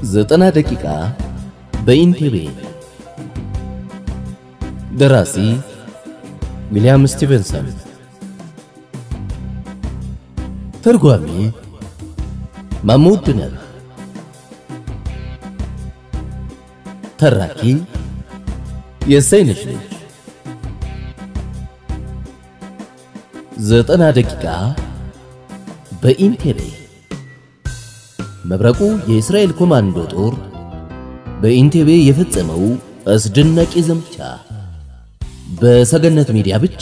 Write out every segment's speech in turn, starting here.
ዘጠና ደቂቃ በኢንቴቤ ደራሲ ዊልያም ስቲቨንሰን ተርጓሚ ማሙድ ድነር ተራኪ የሰይነሽ ልጅ ዘጠና ደቂቃ በኢንቴቤ መብረቁ የእስራኤል ኮማንዶ ጦር በኢንቴቤ የፈጸመው አስደናቂ ዘመቻ በሰገነት ሚዲያ ብቻ።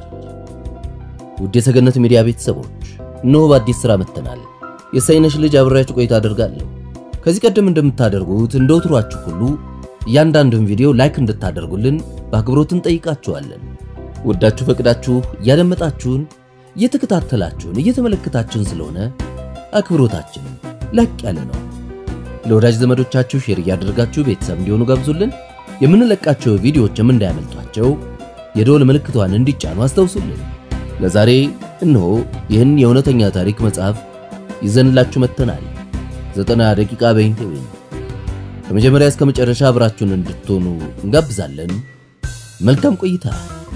ውድ የሰገነት ሚዲያ ቤተሰቦች እነሆ በአዲስ ሥራ መጥተናል። የሰይነሽ ልጅ አብሬያችሁ ቆይታ አደርጋለሁ። ከዚህ ቀደም እንደምታደርጉት እንደ ወትሯችሁ ሁሉ እያንዳንዱን ቪዲዮ ላይክ እንድታደርጉልን በአክብሮት እንጠይቃችኋለን። ወዳችሁ ፈቅዳችሁ እያደመጣችሁን፣ እየተከታተላችሁን፣ እየተመለከታችሁን ስለሆነ አክብሮታችን ላቅ ያለ ነው። ለወዳጅ ዘመዶቻችሁ ሼር እያደረጋችሁ ቤተሰብ እንዲሆኑ ጋብዙልን። የምንለቃቸው ቪዲዮዎችም እንዳያመልጧቸው የደወል ምልክቷን እንዲጫኑ አስታውሱልን። ለዛሬ እነሆ ይህን የእውነተኛ ታሪክ መጽሐፍ ይዘንላችሁ መጥተናል። ዘጠና ደቂቃ በኢንቴቤ ከመጀመሪያ እስከ መጨረሻ አብራችሁን እንድትሆኑ እንጋብዛለን። መልካም ቆይታ።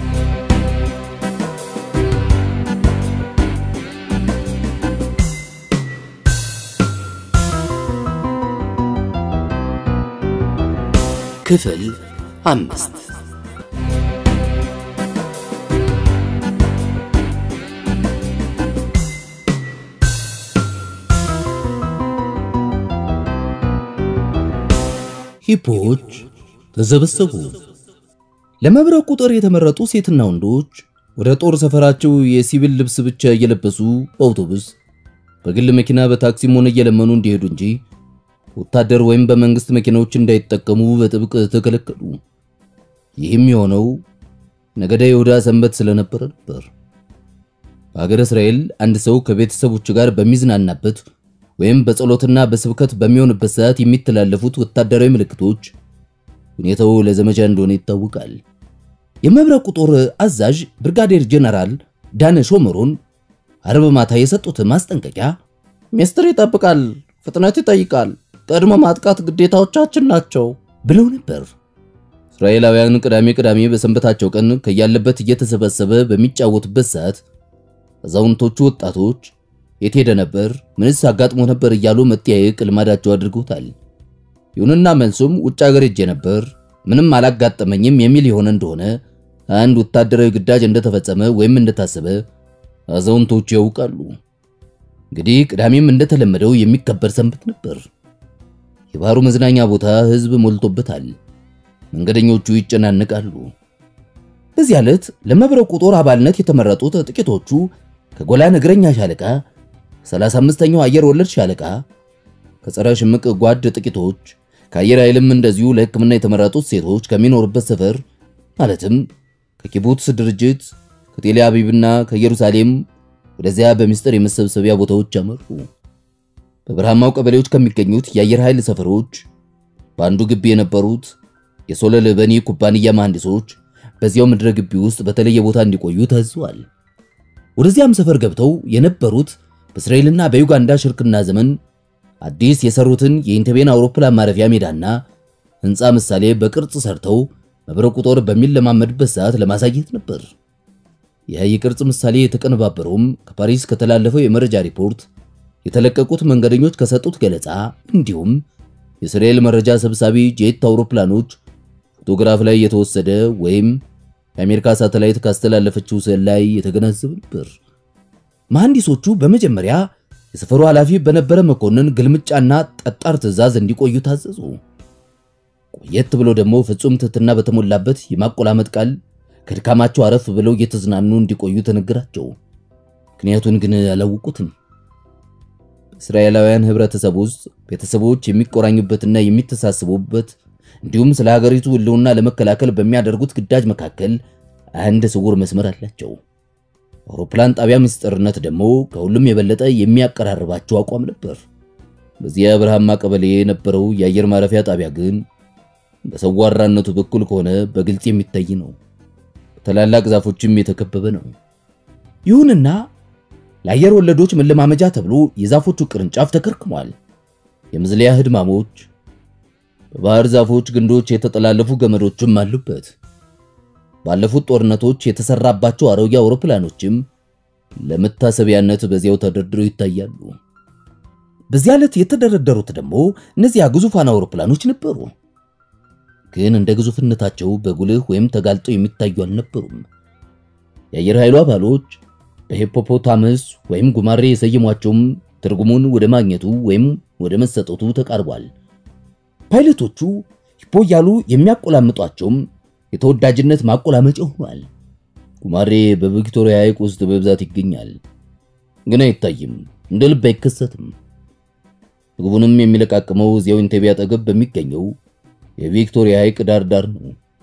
ክፍል አምስት ሂፖች ተሰበሰቡ። ለመብረቁ ጦር የተመረጡ ሴትና ወንዶች ወደ ጦር ሰፈራቸው የሲቪል ልብስ ብቻ እየለበሱ በአውቶቡስ በግል መኪና በታክሲም ሆነ እየለመኑ እንዲሄዱ እንጂ ወታደር ወይም በመንግስት መኪናዎች እንዳይጠቀሙ በጥብቅ ተከለከሉ። ይህም የሆነው ነገደ ይሁዳ ሰንበት ስለነበረ ነበር። በሀገረ እስራኤል አንድ ሰው ከቤተሰቦቹ ጋር በሚዝናናበት ወይም በጸሎትና በስብከት በሚሆንበት ሰዓት የሚተላለፉት ወታደራዊ ምልክቶች ሁኔታው ለዘመቻ እንደሆነ ይታወቃል። የመብረቁ ጦር አዛዥ ብርጋዴር ጀነራል ዳነ ሾመሮን አርብ ማታ የሰጡት ማስጠንቀቂያ ሚስጥር ይጠብቃል፣ ፍጥነት ይጠይቃል፣ ቀድሞ ማጥቃት ግዴታዎቻችን ናቸው ብለው ነበር። እስራኤላውያን ቅዳሜ ቅዳሜ በሰንበታቸው ቀን ከያለበት እየተሰበሰበ በሚጫወቱበት ሰዓት አዛውንቶቹ ወጣቶች የት ሄደ ነበር፣ ምንስ አጋጥሞ ነበር እያሉ መጠያየቅ ልማዳቸው አድርገውታል። ይሁንና መልሱም ውጭ ሀገር ሄጄ ነበር፣ ምንም አላጋጠመኝም የሚል የሆነ እንደሆነ አንድ ወታደራዊ ግዳጅ እንደተፈጸመ ወይም እንደታሰበ አዛውንቶቹ ያውቃሉ። እንግዲህ ቅዳሜም እንደተለመደው የሚከበር ሰንበት ነበር። የባህሩ መዝናኛ ቦታ ሕዝብ ሞልቶበታል። መንገደኞቹ ይጨናነቃሉ። በዚህ ዕለት ለመብረቁ ጦር አባልነት የተመረጡት ጥቂቶቹ ከጎላን እግረኛ ሻለቃ፣ 35ኛው አየር ወለድ ሻለቃ፣ ከጸረ ሽምቅ ጓድ ጥቂቶች፣ ከአየር ኃይልም እንደዚሁ ለሕክምና የተመረጡት ሴቶች ከሚኖርበት ሰፈር ማለትም ከኪቡትስ ድርጅት ከቴል አቪቭና ከኢየሩሳሌም ወደዚያ በሚስጥር የመሰብሰቢያ ቦታዎች አመሩ። በበረሃማው ቀበሌዎች ከሚገኙት የአየር ኃይል ሰፈሮች በአንዱ ግቢ የነበሩት የሶለል በኒ ኩባንያ መሐንዲሶች በዚያው ምድረ ግቢ ውስጥ በተለየ ቦታ እንዲቆዩ ታዘዋል። ወደዚያም ሰፈር ገብተው የነበሩት በእስራኤልና በዩጋንዳ ሽርክና ዘመን አዲስ የሰሩትን የኢንቴቤን አውሮፕላን ማረፊያ ሜዳና ሕንፃ ምሳሌ በቅርጽ ሰርተው መብረቁ ጦር በሚለማመድበት ሰዓት ለማሳየት ነበር። ይህ የቅርጽ ምሳሌ የተቀነባበረውም ከፓሪስ ከተላለፈው የመረጃ ሪፖርት የተለቀቁት መንገደኞች ከሰጡት ገለጻ እንዲሁም የእስራኤል መረጃ ሰብሳቢ ጄት አውሮፕላኖች ፎቶግራፍ ላይ የተወሰደ ወይም የአሜሪካ ሳተላይት ካስተላለፈችው ስዕል ላይ የተገነዘበ ነበር። መሐንዲሶቹ በመጀመሪያ የሰፈሩ ኃላፊ በነበረ መኮንን ግልምጫና ጠጣር ትዕዛዝ እንዲቆዩ ታዘዙ። ቆየት ብሎ ደግሞ ፍጹም ትህትና በተሞላበት የማቆላመጥ ቃል ከድካማቸው አረፍ ብለው እየተዝናኑ እንዲቆዩ ተነገራቸው። ምክንያቱን ግን አላወቁትም። በእስራኤላውያን ህብረተሰብ ውስጥ ቤተሰቦች የሚቆራኙበትና የሚተሳስቡበት እንዲሁም ስለ ሀገሪቱ ሕልውና ለመከላከል በሚያደርጉት ግዳጅ መካከል አንድ ስውር መስመር አላቸው። አውሮፕላን ጣቢያ ምስጢርነት ደግሞ ከሁሉም የበለጠ የሚያቀራርባቸው አቋም ነበር። በዚያ በረሃማ ቀበሌ የነበረው የአየር ማረፊያ ጣቢያ ግን በሰዋራነቱ በኩል ከሆነ በግልጽ የሚታይ ነው። በታላላቅ ዛፎችም የተከበበ ነው። ይሁንና ለአየር ወለዶች መለማመጃ ተብሎ የዛፎቹ ቅርንጫፍ ተከርክሟል። የምዝሊያ ህድማሞች በባህር ዛፎች ግንዶች የተጠላለፉ ገመዶችም አሉበት። ባለፉት ጦርነቶች የተሰራባቸው አሮጌ አውሮፕላኖችም ለመታሰቢያነት በዚያው ተደርድረው ይታያሉ። በዚያ ዕለት የተደረደሩት ደግሞ እነዚያ ግዙፋን አውሮፕላኖች ነበሩ። ግን እንደ ግዙፍነታቸው በጉልህ ወይም ተጋልጠው የሚታዩ አልነበሩም። የአየር ኃይሉ አባሎች በሂፖፖታመስ ወይም ጉማሬ የሰየሟቸውም ትርጉሙን ወደ ማግኘቱ ወይም ወደ መሰጠቱ ተቃርቧል። ፓይለቶቹ ሂፖ እያሉ የሚያቆላምጧቸውም የተወዳጅነት ማቆላመጫ ሆኗል። ጉማሬ በቪክቶሪያ ሐይቅ ውስጥ በብዛት ይገኛል፣ ግን አይታይም፣ እንደ ልብ አይከሰትም። ምግቡንም የሚለቃቅመው እዚያው ኢንቴቤ አጠገብ በሚገኘው የቪክቶሪያ ሐይቅ ዳር ዳር ነው።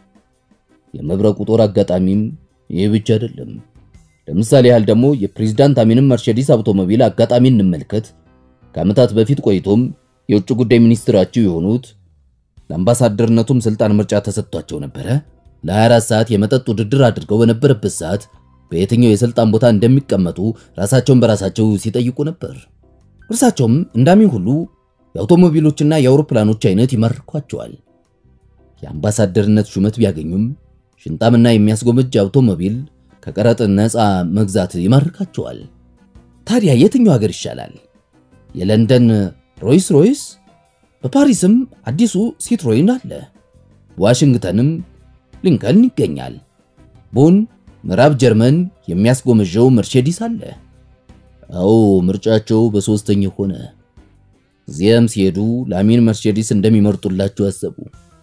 የመብረቁ ጦር አጋጣሚም ይህ ብቻ አይደለም። ለምሳሌ ያህል ደግሞ የፕሬዝዳንት አሚንም መርሴዲስ አውቶሞቢል አጋጣሚ እንመልከት። ከዓመታት በፊት ቆይቶም የውጭ ጉዳይ ሚኒስትራቸው የሆኑት ለአምባሳደርነቱም ስልጣን ምርጫ ተሰጥቷቸው ነበረ። ለ24 ሰዓት የመጠጥ ውድድር አድርገው በነበረበት ሰዓት በየትኛው የስልጣን ቦታ እንደሚቀመጡ ራሳቸውን በራሳቸው ሲጠይቁ ነበር። እርሳቸውም እንዳሚን ሁሉ የአውቶሞቢሎችና የአውሮፕላኖች አይነት ይማርኳቸዋል። የአምባሳደርነት ሹመት ቢያገኙም ሽንጣምና የሚያስጎመጅ አውቶሞቢል ከቀረጥ ነፃ መግዛት ይማርካቸዋል። ታዲያ የትኛው ሀገር ይሻላል? የለንደን ሮይስ ሮይስ፣ በፓሪስም አዲሱ ሲትሮይን አለ። ዋሽንግተንም ሊንከን ይገኛል። ቦን ምዕራብ ጀርመን የሚያስጎመጀው መርሴዲስ አለ። አዎ ምርጫቸው በሶስተኛ ሆነ። እዚያም ሲሄዱ ላሚን መርሴዲስ እንደሚመርጡላቸው አሰቡ።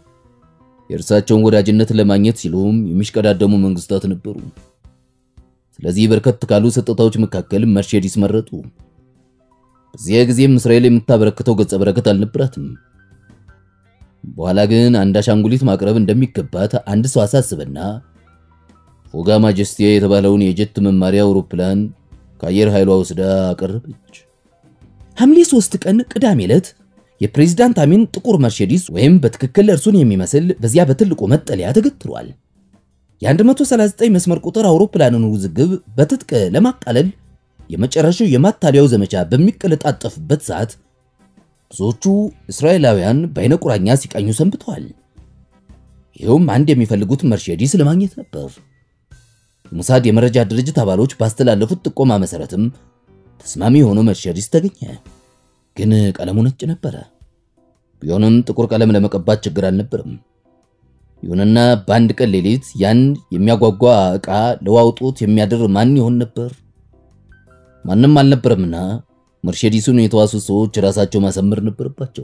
የእርሳቸውን ወዳጅነት ለማግኘት ሲሉም የሚሽቀዳደሙ መንግስታት ነበሩ። ስለዚህ በርከት ካሉ ስጦታዎች መካከል መርሴዲስ መረጡ። በዚያ ጊዜም እስራኤል የምታበረክተው ገጸ በረከት አልነበራትም። በኋላ ግን አንድ አሻንጉሊት ማቅረብ እንደሚገባት አንድ ሰው አሳስበና ፎጋ ማጀስቲያ የተባለውን የጀት መማሪያ አውሮፕላን ከአየር ኃይሏ ወስዳ አቀረበች። ሐምሌ 3 ቀን ቅዳሜ ዕለት የፕሬዝዳንት አሚን ጥቁር መርሴዲስ ወይም በትክክል እርሱን የሚመስል በዚያ በትልቁ መጠለያ ተገትሯል። የ139 መስመር ቁጥር አውሮፕላንን ውዝግብ በትጥቅ ለማቃለል የመጨረሻው የማታለያው ዘመቻ በሚቀለጣጠፍበት ሰዓት ብዙዎቹ እስራኤላውያን በአይነ ቁራኛ ሲቃኙ ሰንብተዋል። ይኸውም አንድ የሚፈልጉት መርሴዲስ ለማግኘት ነበር። የሙሳድ የመረጃ ድርጅት አባሎች ባስተላለፉት ጥቆማ መሰረትም ተስማሚ የሆነው መርሴዲስ ተገኘ። ግን ቀለሙ ነጭ ነበረ። ቢሆንም ጥቁር ቀለም ለመቀባት ችግር አልነበረም። ይሁንና በአንድ ቀን ሌሊት ያን የሚያጓጓ ዕቃ ለዋውጦት የሚያድር ማን ይሆን ነበር? ማንም አልነበረምና መርሴዲሱን የተዋሱ ሰዎች ራሳቸው ማሰመር ነበረባቸው።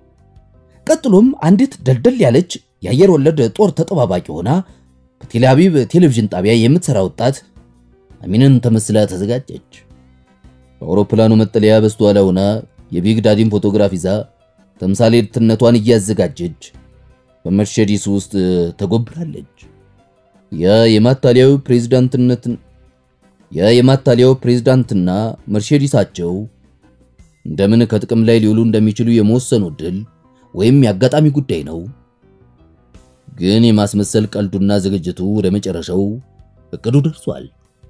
ቀጥሎም አንዲት ደልደል ያለች የአየር ወለድ ጦር ተጠባባቂ ሆና በቴል አቪቭ ቴሌቪዥን ጣቢያ የምትሰራ ወጣት አሚንን ተመስላ ተዘጋጀች። በአውሮፕላኑ መጠለያ በስተኋላ ሆና የቢግ ዳዲን ፎቶግራፍ ይዛ ተምሳሌትነቷን እያዘጋጀች በመርሴዲስ ውስጥ ተጎብራለች። ያ የማታሊያው ፕሬዝዳንትነት ያ የማታሊያው ፕሬዝዳንትና መርሴዲሳቸው እንደምን ከጥቅም ላይ ሊውሉ እንደሚችሉ የመወሰኑ ድል ወይም የአጋጣሚ ጉዳይ ነው። ግን የማስመሰል ቀልዱና ዝግጅቱ ወደ መጨረሻው እቅዱ ደርሷል።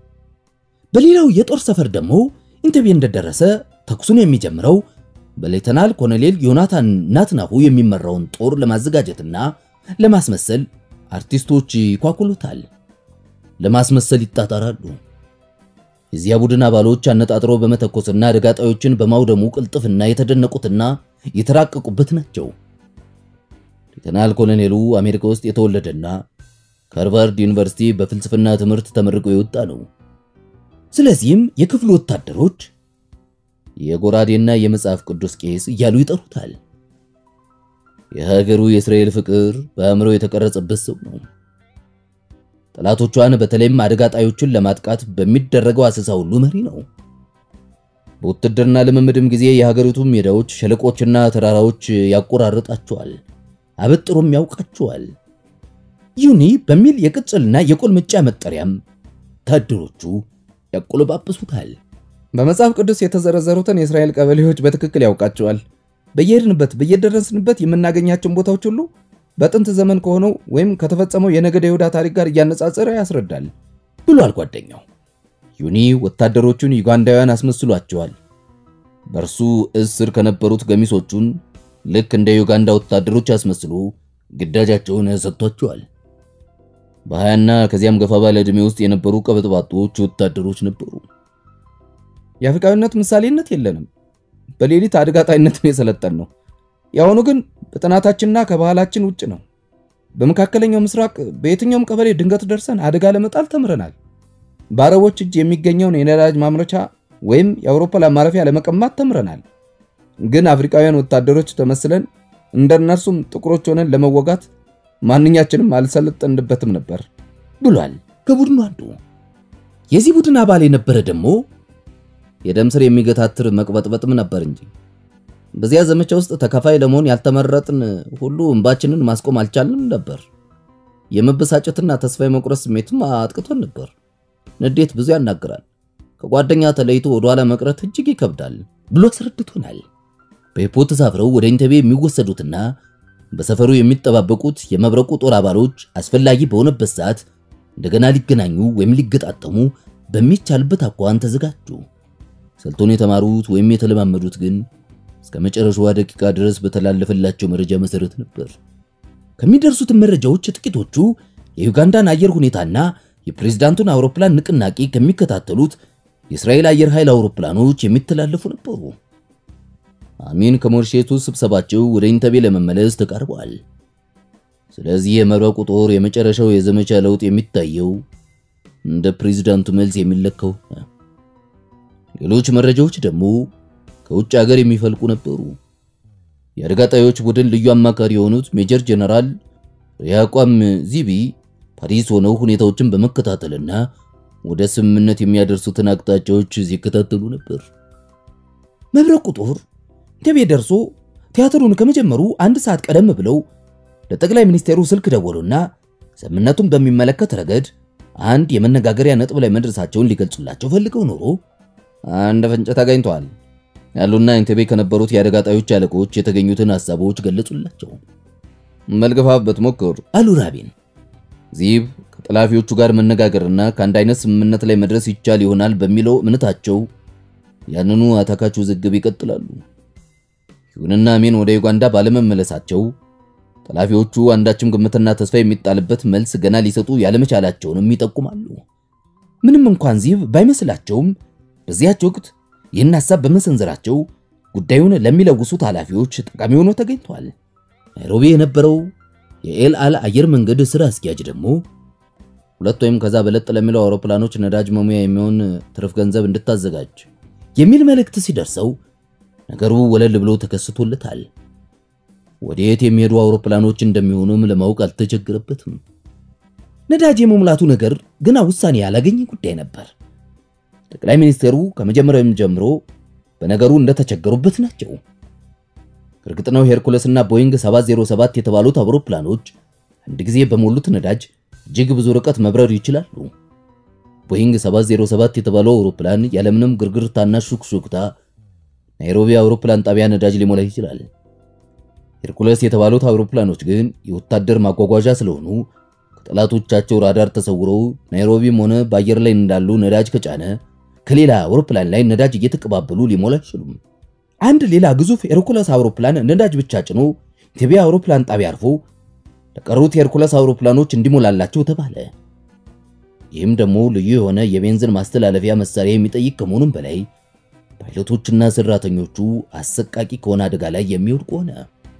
በሌላው የጦር ሰፈር ደግሞ ኢንተቤ እንደደረሰ ተኩሱን የሚጀምረው በሌተናል ኮሎኔል ዮናታን ናትናሁ የሚመራውን ጦር ለማዘጋጀትና ለማስመሰል አርቲስቶች ይኳኩሉታል፣ ለማስመሰል ይጣጣራሉ። የዚያ ቡድን አባሎች አነጣጥሮ በመተኮስና አደጋ ጣዮችን በማውደሙ ቅልጥፍና የተደነቁትና የተራቀቁበት ናቸው። ሌተናል ኮሎኔሉ አሜሪካ ውስጥ የተወለደና ከሃርቫርድ ዩኒቨርሲቲ በፍልስፍና ትምህርት ተመርቆ የወጣ ነው። ስለዚህም የክፍሉ ወታደሮች የጎራዴና የመጽሐፍ ቅዱስ ቄስ እያሉ ይጠሩታል። የሀገሩ የእስራኤል ፍቅር በአእምሮ የተቀረጸበት ሰው ነው። ጠላቶቿን በተለይም አደጋ ጣዮችን ለማጥቃት በሚደረገው አሰሳ ሁሉ መሪ ነው። በውትድርና ልምምድም ጊዜ የሀገሪቱ ሜዳዎች፣ ሸለቆችና ተራራዎች ያቆራርጣቸዋል፣ አበጥሮም ያውቃቸዋል። ዩኒ በሚል የቅጽልና የቁልምጫ መጠሪያም ወታደሮቹ ያቆለባብሱታል። በመጽሐፍ ቅዱስ የተዘረዘሩትን የእስራኤል ቀበሌዎች በትክክል ያውቃቸዋል። በየሄድንበት በየደረስንበት የምናገኛቸውን ቦታዎች ሁሉ በጥንት ዘመን ከሆነው ወይም ከተፈጸመው የነገደ ይሁዳ ታሪክ ጋር እያነጻጸረ ያስረዳል ብሏል ጓደኛው። ዩኒ ወታደሮቹን ዩጋንዳውያን አስመስሏቸዋል። በእርሱ እስር ከነበሩት ገሚሶቹን ልክ እንደ ዩጋንዳ ወታደሮች አስመስሎ ግዳጃቸውን ሰጥቷቸዋል። በሀያና ከዚያም ገፋ ባለ ዕድሜ ውስጥ የነበሩ ቀበጥባጦች ወታደሮች ነበሩ። የአፍሪካዊነት ምሳሌነት የለንም። በሌሊት አድጋጣይነትን የሰለጠን ነው። የአሁኑ ግን በጥናታችንና ከባህላችን ውጭ ነው። በመካከለኛው ምስራቅ በየትኛውም ቀበሌ ድንገት ደርሰን አደጋ ለመጣል ተምረናል። በአረቦች እጅ የሚገኘውን የነዳጅ ማምረቻ ወይም የአውሮፕላን ማረፊያ ለመቀማት ተምረናል። ግን አፍሪካውያን ወታደሮች ተመስለን እንደ እነርሱም ጥቁሮች ሆነን ለመወጋት ማንኛችንም አልሰለጠንበትም ነበር ብሏል ከቡድኑ አንዱ። የዚህ ቡድን አባል የነበረ ደግሞ የደም ስር የሚገታትር መቅበጥበጥም ነበር እንጂ በዚያ ዘመቻ ውስጥ ተካፋይ ለመሆን ያልተመረጥን ሁሉ እንባችንን ማስቆም አልቻልንም ነበር። የመበሳጨትና ተስፋ የመቁረጥ ስሜትም አጥቅቶን ነበር። ንዴት ብዙ ያናግራል። ከጓደኛ ተለይቶ ወደኋላ መቅረት እጅግ ይከብዳል ብሎ አስረድቶናል። በሂፖ ተሳፍረው ወደ ኢንተቤ የሚወሰዱትና በሰፈሩ የሚጠባበቁት የመብረቁ ጦር አባሎች አስፈላጊ በሆነበት ሰዓት እንደገና ሊገናኙ ወይም ሊገጣጠሙ በሚቻልበት አኳኋን ተዘጋጁ። ስልቱን የተማሩት ወይም የተለማመዱት ግን እስከ መጨረሻዋ ደቂቃ ድረስ በተላለፈላቸው መረጃ መሰረት ነበር። ከሚደርሱትን መረጃዎች ጥቂቶቹ የዩጋንዳን አየር ሁኔታና የፕሬዝዳንቱን አውሮፕላን ንቅናቄ ከሚከታተሉት የእስራኤል አየር ኃይል አውሮፕላኖች የሚተላለፉ ነበሩ። አሚን ከሞርሼቱ ስብሰባቸው ወደ ኢንተቤ ለመመለስ ተቃርበዋል። ስለዚህ የመብረቁ ጦር የመጨረሻው የዘመቻ ለውጥ የሚታየው እንደ ፕሬዝዳንቱ መልስ የሚለካው ሌሎች መረጃዎች ደግሞ ከውጭ ሀገር የሚፈልቁ ነበሩ። የአደጋ ጣዮች ቡድን ልዩ አማካሪ የሆኑት ሜጀር ጀነራል ሪያቋም ዚቢ ፓሪስ ሆነው ሁኔታዎችን በመከታተልና ወደ ስምምነት የሚያደርሱትን አቅጣጫዎች ሲከታተሉ ነበር። መብረቁ ጦር ኢንተቤ ደርሶ ቲያትሩን ከመጀመሩ አንድ ሰዓት ቀደም ብለው ለጠቅላይ ሚኒስቴሩ ስልክ ደወሉና ስምምነቱን በሚመለከት ረገድ አንድ የመነጋገሪያ ነጥብ ላይ መድረሳቸውን ሊገልጹላቸው ፈልገው ኖሮ አንድ ፍንጭ ተገኝቷል ያሉና ኢንተቤ ከነበሩት የአደጋ ጣዮች አለቆች የተገኙትን ሐሳቦች ገለጹላቸው። መልገፋበት ሞክር አሉ ራቢን። ዚብ ከጠላፊዎቹ ጋር መነጋገርና ከአንድ አይነት ስምምነት ላይ መድረስ ይቻል ይሆናል በሚለው እምነታቸው ያንኑ አታካች ውዝግብ ይቀጥላሉ። ይሁንና አሜን ወደ ዩጋንዳ ባለመመለሳቸው ጠላፊዎቹ አንዳችም ግምትና ተስፋ የሚጣልበት መልስ ገና ሊሰጡ ያለመቻላቸውንም ይጠቁማሉ። ምንም እንኳን ዚብ ባይመስላቸውም በዚያች ወቅት ይህን ሐሳብ በመሰንዘራቸው ጉዳዩን ለሚለውሱት ኃላፊዎች ጠቃሚ ሆኖ ተገኝቷል። ናይሮቢ የነበረው የኤል አል አየር መንገድ ስራ አስኪያጅ ደግሞ ሁለት ወይም ከዛ በለጥ ለሚለው አውሮፕላኖች ነዳጅ መሙያ የሚሆን ትርፍ ገንዘብ እንድታዘጋጅ የሚል መልእክት ሲደርሰው ነገሩ ወለል ብሎ ተከስቶለታል። ወዴት የሚሄዱ አውሮፕላኖች እንደሚሆኑም ለማወቅ አልተቸገረበትም። ነዳጅ የመሙላቱ ነገር ገና ውሳኔ ያላገኘ ጉዳይ ነበር። ጠቅላይ ሚኒስቴሩ ከመጀመሪያውም ጀምሮ በነገሩ እንደተቸገሩበት ናቸው። እርግጥ ነው ሄርኩለስ እና ቦይንግ 707 የተባሉት አውሮፕላኖች አንድ ጊዜ በሞሉት ነዳጅ እጅግ ብዙ ርቀት መብረር ይችላሉ። ቦይንግ 707 የተባለው አውሮፕላን ያለምንም ግርግርታና ሹክሹክታ ናይሮቢ አውሮፕላን ጣቢያ ነዳጅ ሊሞላ ይችላል። ሄርኩለስ የተባሉት አውሮፕላኖች ግን የወታደር ማጓጓዣ ስለሆኑ ከጠላቶቻቸው ራዳር ተሰውረው ናይሮቢም ሆነ በአየር ላይ እንዳሉ ነዳጅ ከጫነ ከሌላ አውሮፕላን ላይ ነዳጅ እየተቀባበሉ ሊሞላ አይችሉም። አንድ ሌላ ግዙፍ ሄርኩለስ አውሮፕላን ነዳጅ ብቻ ጭኖ ኢንቴቤ አውሮፕላን ጣቢያ አርፎ ለቀሩት ሄርኩለስ አውሮፕላኖች እንዲሞላላቸው ተባለ። ይህም ደግሞ ልዩ የሆነ የቤንዚን ማስተላለፊያ መሳሪያ የሚጠይቅ ከመሆኑም በላይ ፓይለቶችና ሰራተኞቹ አሰቃቂ ከሆነ አደጋ ላይ የሚወድቁ ሆነ።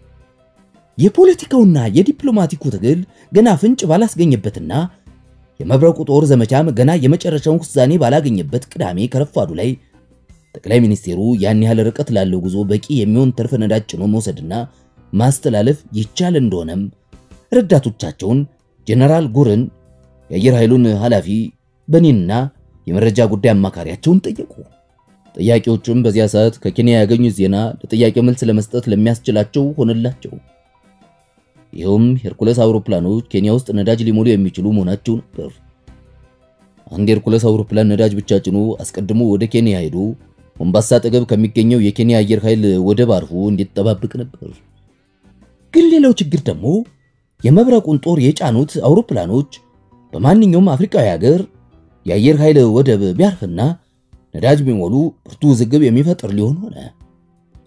የፖለቲካውና የዲፕሎማቲኩ ትግል ገና ፍንጭ ባላስገኘበትና የመብረቁ ጦር ዘመቻም ገና የመጨረሻውን ውሳኔ ባላገኘበት ቅዳሜ ከረፋዱ ላይ ጠቅላይ ሚኒስቴሩ ያን ያህል ርቀት ላለው ጉዞ በቂ የሚሆን ትርፍ ነዳጅ ጭኖ መውሰድና ማስተላለፍ ይቻል እንደሆነም ረዳቶቻቸውን ጀነራል ጉርን፣ የአየር ኃይሉን ኃላፊ በኔንና የመረጃ ጉዳይ አማካሪያቸውን ጠየቁ። ጥያቄዎቹም በዚያ ሰዓት ከኬንያ ያገኙት ዜና ለጥያቄ መልስ ለመስጠት ለሚያስችላቸው ሆነላቸው። ይኸውም ሄርኩለስ አውሮፕላኖች ኬንያ ውስጥ ነዳጅ ሊሞሉ የሚችሉ መሆናቸው ነበር። አንድ ሄርኩለስ አውሮፕላን ነዳጅ ብቻ ጭኖ አስቀድሞ ወደ ኬንያ ሄዶ ሞምባሳ አጠገብ ከሚገኘው የኬንያ አየር ኃይል ወደብ አርፎ እንዲጠባበቅ ነበር። ግን ሌላው ችግር ደግሞ የመብረቁን ጦር የጫኑት አውሮፕላኖች በማንኛውም አፍሪካዊ ሀገር የአየር ኃይል ወደብ ቢያርፍና ነዳጅ ቢሞሉ ብርቱ ውዝግብ የሚፈጥር ሊሆን ሆነ።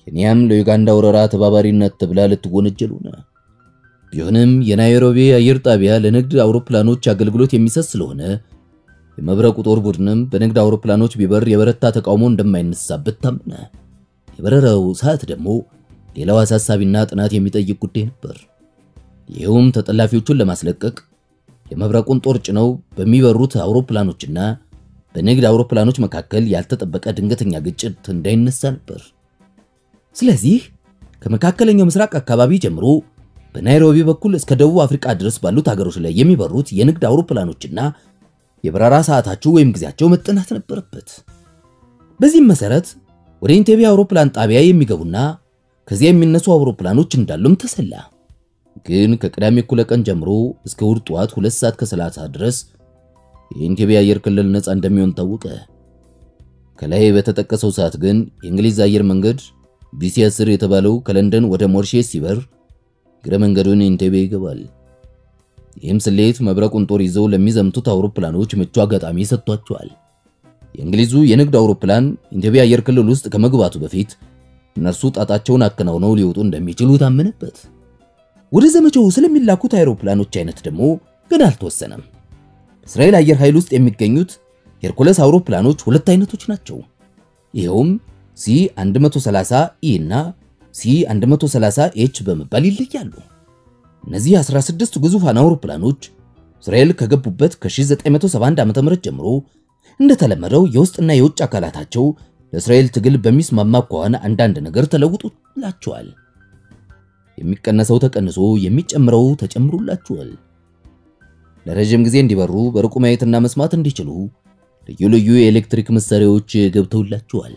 ኬንያም ለዩጋንዳ ወረራ ተባባሪነት ተብላ ልትወነጀል ሆነ። ቢሆንም የናይሮቢ አየር ጣቢያ ለንግድ አውሮፕላኖች አገልግሎት የሚሰጥ ስለሆነ የመብረቁ ጦር ቡድንም በንግድ አውሮፕላኖች ቢበር የበረታ ተቃውሞ እንደማይነሳበት ታመነ። የበረራው ሰዓት ደግሞ ሌላው አሳሳቢና ጥናት የሚጠይቅ ጉዳይ ነበር። ይኸውም ተጠላፊዎቹን ለማስለቀቅ የመብረቁን ጦር ጭነው በሚበሩት አውሮፕላኖችና በንግድ አውሮፕላኖች መካከል ያልተጠበቀ ድንገተኛ ግጭት እንዳይነሳ ነበር። ስለዚህ ከመካከለኛው ምስራቅ አካባቢ ጀምሮ በናይሮቢ በኩል እስከ ደቡብ አፍሪካ ድረስ ባሉት ሀገሮች ላይ የሚበሩት የንግድ አውሮፕላኖችና የበረራ ሰዓታቸው ወይም ጊዜያቸው መጠናት ነበረበት። በዚህም መሰረት ወደ ኢንቴቤ አውሮፕላን ጣቢያ የሚገቡና ከዚያ የሚነሱ አውሮፕላኖች እንዳሉም ተሰላ። ግን ከቅዳሜ እኩለ ቀን ጀምሮ እስከ እሑድ ጠዋት 2 ሰዓት ከ30 ድረስ የኢንቴቤ አየር ክልል ነፃ እንደሚሆን ታወቀ። ከላይ በተጠቀሰው ሰዓት ግን የእንግሊዝ አየር መንገድ ቢሲ 10 የተባለው ከለንደን ወደ ሞሪሼስ ሲበር እግረ መንገዱን ኢንቴቤ ይገባል። ይህም ስሌት መብረቁን ጦር ይዘው ለሚዘምቱት አውሮፕላኖች ምቹ አጋጣሚ ሰጥቷቸዋል። የእንግሊዙ የንግድ አውሮፕላን ኢንቴቤ አየር ክልል ውስጥ ከመግባቱ በፊት እነርሱ ጣጣቸውን አከናውነው ሊወጡ እንደሚችሉ ታመነበት። ወደ ዘመቻው ስለሚላኩት አውሮፕላኖች አይነት ደግሞ ገና አልተወሰነም። በእስራኤል አየር ኃይል ውስጥ የሚገኙት ሄርኩለስ አውሮፕላኖች ሁለት አይነቶች ናቸው። ይኸውም ሲ 130 ኢ እና ሲ 130 ኤች በመባል ይለያሉ። እነዚህ 16 ግዙፋን አውሮፕላኖች እስራኤል ከገቡበት ከ1971 ዓ.ም ጀምሮ እንደተለመደው የውስጥና የውጭ አካላታቸው ለእስራኤል ትግል በሚስማማ ከሆነ አንዳንድ ነገር ተለውጦላቸዋል። የሚቀነሰው ተቀንሶ የሚጨምረው ተጨምሮላቸዋል። ለረጅም ጊዜ እንዲበሩ በርቁ ማየትና መስማት እንዲችሉ ልዩ ልዩ የኤሌክትሪክ መሳሪያዎች ገብተውላቸዋል።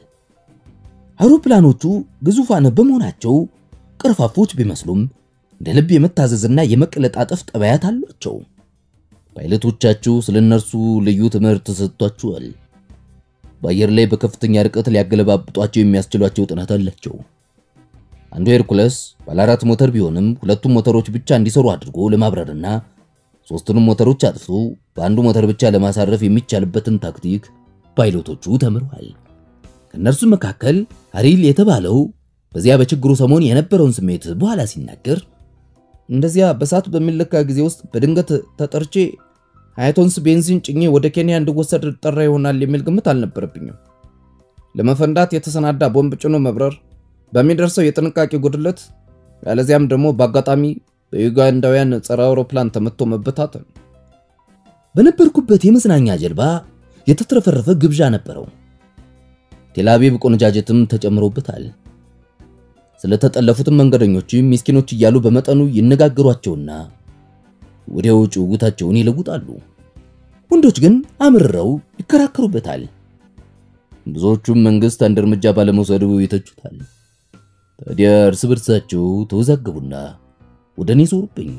አውሮፕላኖቹ ግዙፋን በመሆናቸው ቅርፋፎች ቢመስሉም እንደ ልብ የመታዘዝና የመቀለጣጠፍ ጠባያት አሏቸው። ፓይለቶቻችሁ ስለ እነርሱ ልዩ ትምህርት ተሰጥቷቸዋል። በአየር ላይ በከፍተኛ ርቀት ሊያገለባብጧቸው የሚያስችሏቸው ጥናት አላቸው። አንዱ ሄርኩለስ ባለ አራት ሞተር ቢሆንም ሁለቱም ሞተሮች ብቻ እንዲሰሩ አድርጎ ለማብረርና ሶስቱንም ሞተሮች አጥፍቶ በአንዱ ሞተር ብቻ ለማሳረፍ የሚቻልበትን ታክቲክ ፓይሎቶቹ ተምረዋል። ከእነርሱ መካከል አሪል የተባለው በዚያ በችግሩ ሰሞን የነበረውን ስሜት በኋላ ሲናገር እንደዚያ በሰዓት በሚለካ ጊዜ ውስጥ በድንገት ተጠርቼ ሃያ ቶንስ ቤንዚን ጭኜ ወደ ኬንያ እንድወሰድ ጠራ ይሆናል የሚል ግምት አልነበረብኝም። ለመፈንዳት የተሰናዳ ቦምብ ጭኖ መብረር በሚደርሰው የጥንቃቄ ጉድለት፣ ያለዚያም ደግሞ በአጋጣሚ በዩጋንዳውያን ጸረ አውሮፕላን ተመቶ መበታተን። በነበርኩበት የመዝናኛ ጀልባ የተትረፈረፈ ግብዣ ነበረው። ቴልአቪቭ ቆነጃጀትም ተጨምሮበታል። ስለተጠለፉትም መንገደኞች ምስኪኖች እያሉ በመጠኑ ይነጋገሯቸውና ወዲያው ጭውውታቸውን ይለውጣሉ። ወንዶች ግን አምርረው ይከራከሩበታል። ብዙዎቹም መንግስት አንድ እርምጃ ባለመውሰዱ ይተቹታል። ታዲያ እርስ በርሳቸው ተወዛገቡና ወደ እኔ ዞሩብኝ።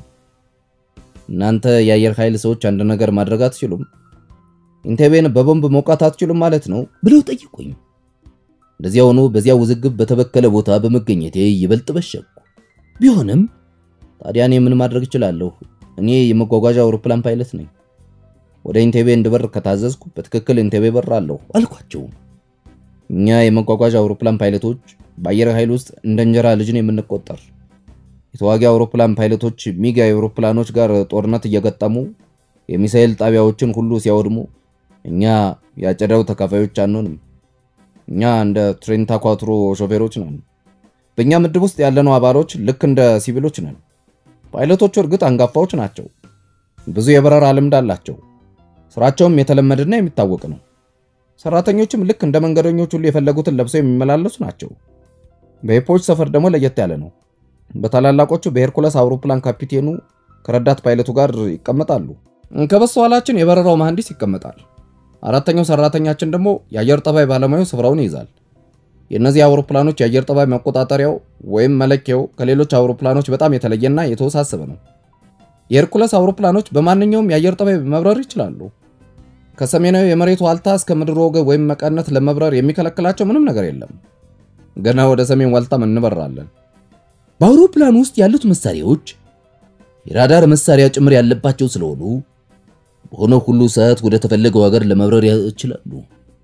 እናንተ የአየር ኃይል ሰዎች አንድ ነገር ማድረግ አትችሉም? ኢንቴቤን በቦምብ መውቃት አትችሉም ማለት ነው ብለው ጠየቁኝ። እንደዚያ ሆኖ በዚያ ውዝግብ በተበከለ ቦታ በመገኘቴ ይበልጥ በሸኩ። ቢሆንም ታዲያ እኔ ምን ማድረግ እችላለሁ? እኔ የመጓጓዣ አውሮፕላን ፓይለት ነኝ። ወደ ኢንቴቤ እንድበር ከታዘዝኩ በትክክል ኢንቴቤ በራለሁ አልኳቸው። እኛ የመጓጓዣ አውሮፕላን ፓይለቶች በአየር ኃይል ውስጥ እንደ እንጀራ ልጅን የምንቆጠር የተዋጊ አውሮፕላን ፓይለቶች ሚግ አውሮፕላኖች ጋር ጦርነት እየገጠሙ የሚሳኤል ጣቢያዎችን ሁሉ ሲያወድሙ እኛ ያጨዳው ተካፋዮች አንሆንም። እኛ እንደ ትሬንታ ኳትሮ ሾፌሮች ነን። በእኛ ምድብ ውስጥ ያለነው አባሎች ልክ እንደ ሲቪሎች ነን። ፓይለቶቹ እርግጥ አንጋፋዎች ናቸው። ብዙ የበረራ ልምድ አላቸው። ስራቸውም የተለመደና የሚታወቅ ነው። ሰራተኞችም ልክ እንደ መንገደኞች ሁሉ የፈለጉትን ለብሰው የሚመላለሱ ናቸው። በሄፖች ሰፈር ደግሞ ለየት ያለ ነው። በታላላቆቹ በሄርኩለስ አውሮፕላን ካፒቴኑ ከረዳት ፓይለቱ ጋር ይቀመጣሉ። ከበስተኋላችን የበረራው መሐንዲስ ይቀመጣል። አራተኛው ሰራተኛችን ደግሞ የአየር ጠባይ ባለሙያው ስፍራውን ይይዛል። የእነዚህ አውሮፕላኖች የአየር ጠባይ መቆጣጠሪያው ወይም መለኪያው ከሌሎች አውሮፕላኖች በጣም የተለየና የተወሳሰበ ነው። የሄርኩለስ አውሮፕላኖች በማንኛውም የአየር ጠባይ መብረር ይችላሉ። ከሰሜናዊ የመሬት ዋልታ እስከ ምድር ወገብ ወይም መቀነት ለመብረር የሚከለክላቸው ምንም ነገር የለም። ገና ወደ ሰሜን ዋልታም እንበራለን። በአውሮፕላን ውስጥ ያሉት መሳሪያዎች የራዳር መሳሪያ ጭምር ያለባቸው ስለሆኑ በሆነ ሁሉ ሰዓት ወደ ተፈለገው ሀገር ለመብረር ይችላሉ።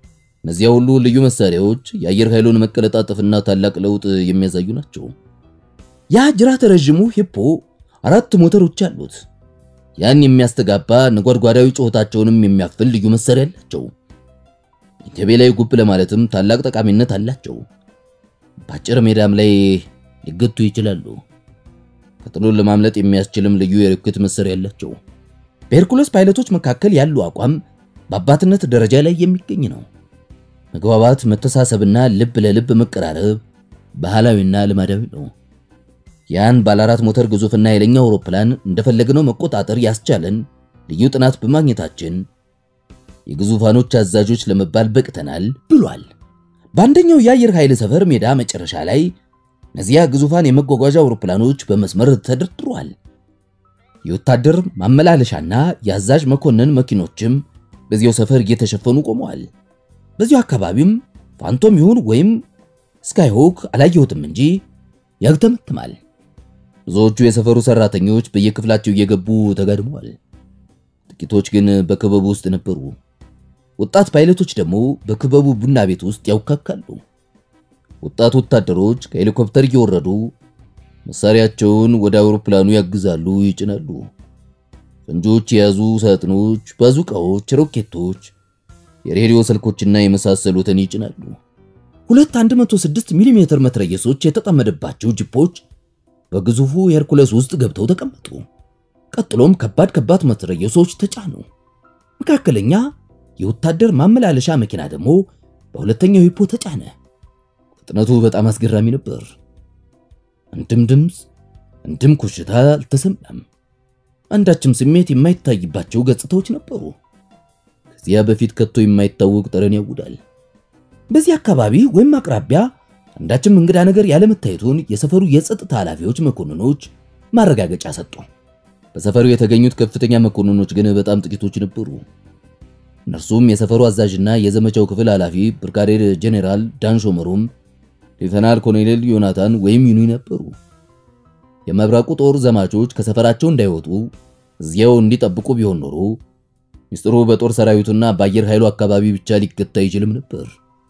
እነዚያ ሁሉ ልዩ መሳሪያዎች የአየር ኃይሉን መቀለጣጠፍና ታላቅ ለውጥ የሚያሳዩ ናቸው። ያ ጅራተ ረዥሙ ሂፖ አራት ሞተሮች አሉት። ያን የሚያስተጋባ ነጓድጓዳዊ ጩኸታቸውንም የሚያፍል ልዩ መሳሪያ አላቸው። ኢንቴቤ ላይ ጉብ ለማለትም ታላቅ ጠቃሚነት አላቸው። በአጭር ሜዳም ላይ ሊገቱ ይችላሉ። ከጥሎን ለማምለጥ የሚያስችልም ልዩ የሮኬት መሳሪያ አላቸው። በሄርኩለስ ፓይለቶች መካከል ያለው አቋም በአባትነት ደረጃ ላይ የሚገኝ ነው። መግባባት፣ መተሳሰብና ልብ ለልብ መቀራረብ ባህላዊና ልማዳዊ ነው። ያን ባለ አራት ሞተር ግዙፍና ኃይለኛ አውሮፕላን እንደፈለግነው መቆጣጠር ያስቻለን ልዩ ጥናት በማግኘታችን የግዙፋኖች አዛዦች ለመባል በቅተናል ብሏል። በአንደኛው የአየር ኃይል ሰፈር ሜዳ መጨረሻ ላይ እነዚያ ግዙፋን የመጓጓዣ አውሮፕላኖች በመስመር ተደርድረዋል። የወታደር ማመላለሻና የአዛዥ መኮንን መኪኖችም በዚያው ሰፈር እየተሸፈኑ ቆመዋል። በዚሁ አካባቢም ፋንቶም ይሁን ወይም ስካይሆክ አላየሁትም እንጂ ያግተመትማል። ብዙዎቹ የሰፈሩ ሰራተኞች በየክፍላቸው እየገቡ ተጋድመዋል። ጥቂቶች ግን በክበቡ ውስጥ ነበሩ። ወጣት ፓይለቶች ደግሞ በክበቡ ቡና ቤት ውስጥ ያውካካሉ። ወጣት ወታደሮች ከሄሊኮፕተር እየወረዱ መሳሪያቸውን ወደ አውሮፕላኑ ያግዛሉ፣ ይጭናሉ። ፈንጆች የያዙ ሳጥኖች፣ ባዙቃዎች፣ ሮኬቶች፣ የሬዲዮ ስልኮችና የመሳሰሉትን ይጭናሉ። ሁለት 106 ሚሊ ሜትር መትረየሶች የተጠመደባቸው ጂፖች በግዙፉ ሄርኩለስ ውስጥ ገብተው ተቀመጡ። ቀጥሎም ከባድ ከባድ መትረየሶች ተጫኑ። መካከለኛ የወታደር ማመላለሻ መኪና ደግሞ በሁለተኛው ሂፖ ተጫነ። ፍጥነቱ በጣም አስገራሚ ነበር። አንድም ድምፅ፣ አንድም ኮሽታ አልተሰማም። አንዳችም ስሜት የማይታይባቸው ገጽታዎች ነበሩ። ከዚያ በፊት ከቶ የማይታወቅ ጠረን ያውዳል። በዚህ አካባቢ ወይም አቅራቢያ አንዳችም እንግዳ ነገር ያለመታየቱን የሰፈሩ የጸጥታ ኃላፊዎች መኮንኖች ማረጋገጫ ሰጡ። በሰፈሩ የተገኙት ከፍተኛ መኮንኖች ግን በጣም ጥቂቶች ነበሩ። እነርሱም የሰፈሩ አዛዥና የዘመቻው ክፍል ኃላፊ ብርጋዴር ጄኔራል ዳን ሾመሩም፣ ሌተናል ኮሎኔል ዮናታን ወይም ዩኒ ነበሩ። የመብረቁ ጦር ዘማቾች ከሰፈራቸው እንዳይወጡ እዚያው እንዲጠብቁ ቢሆን ኖሮ ሚስጥሩ በጦር ሰራዊቱና በአየር ኃይሉ አካባቢ ብቻ ሊገታ አይችልም ነበር።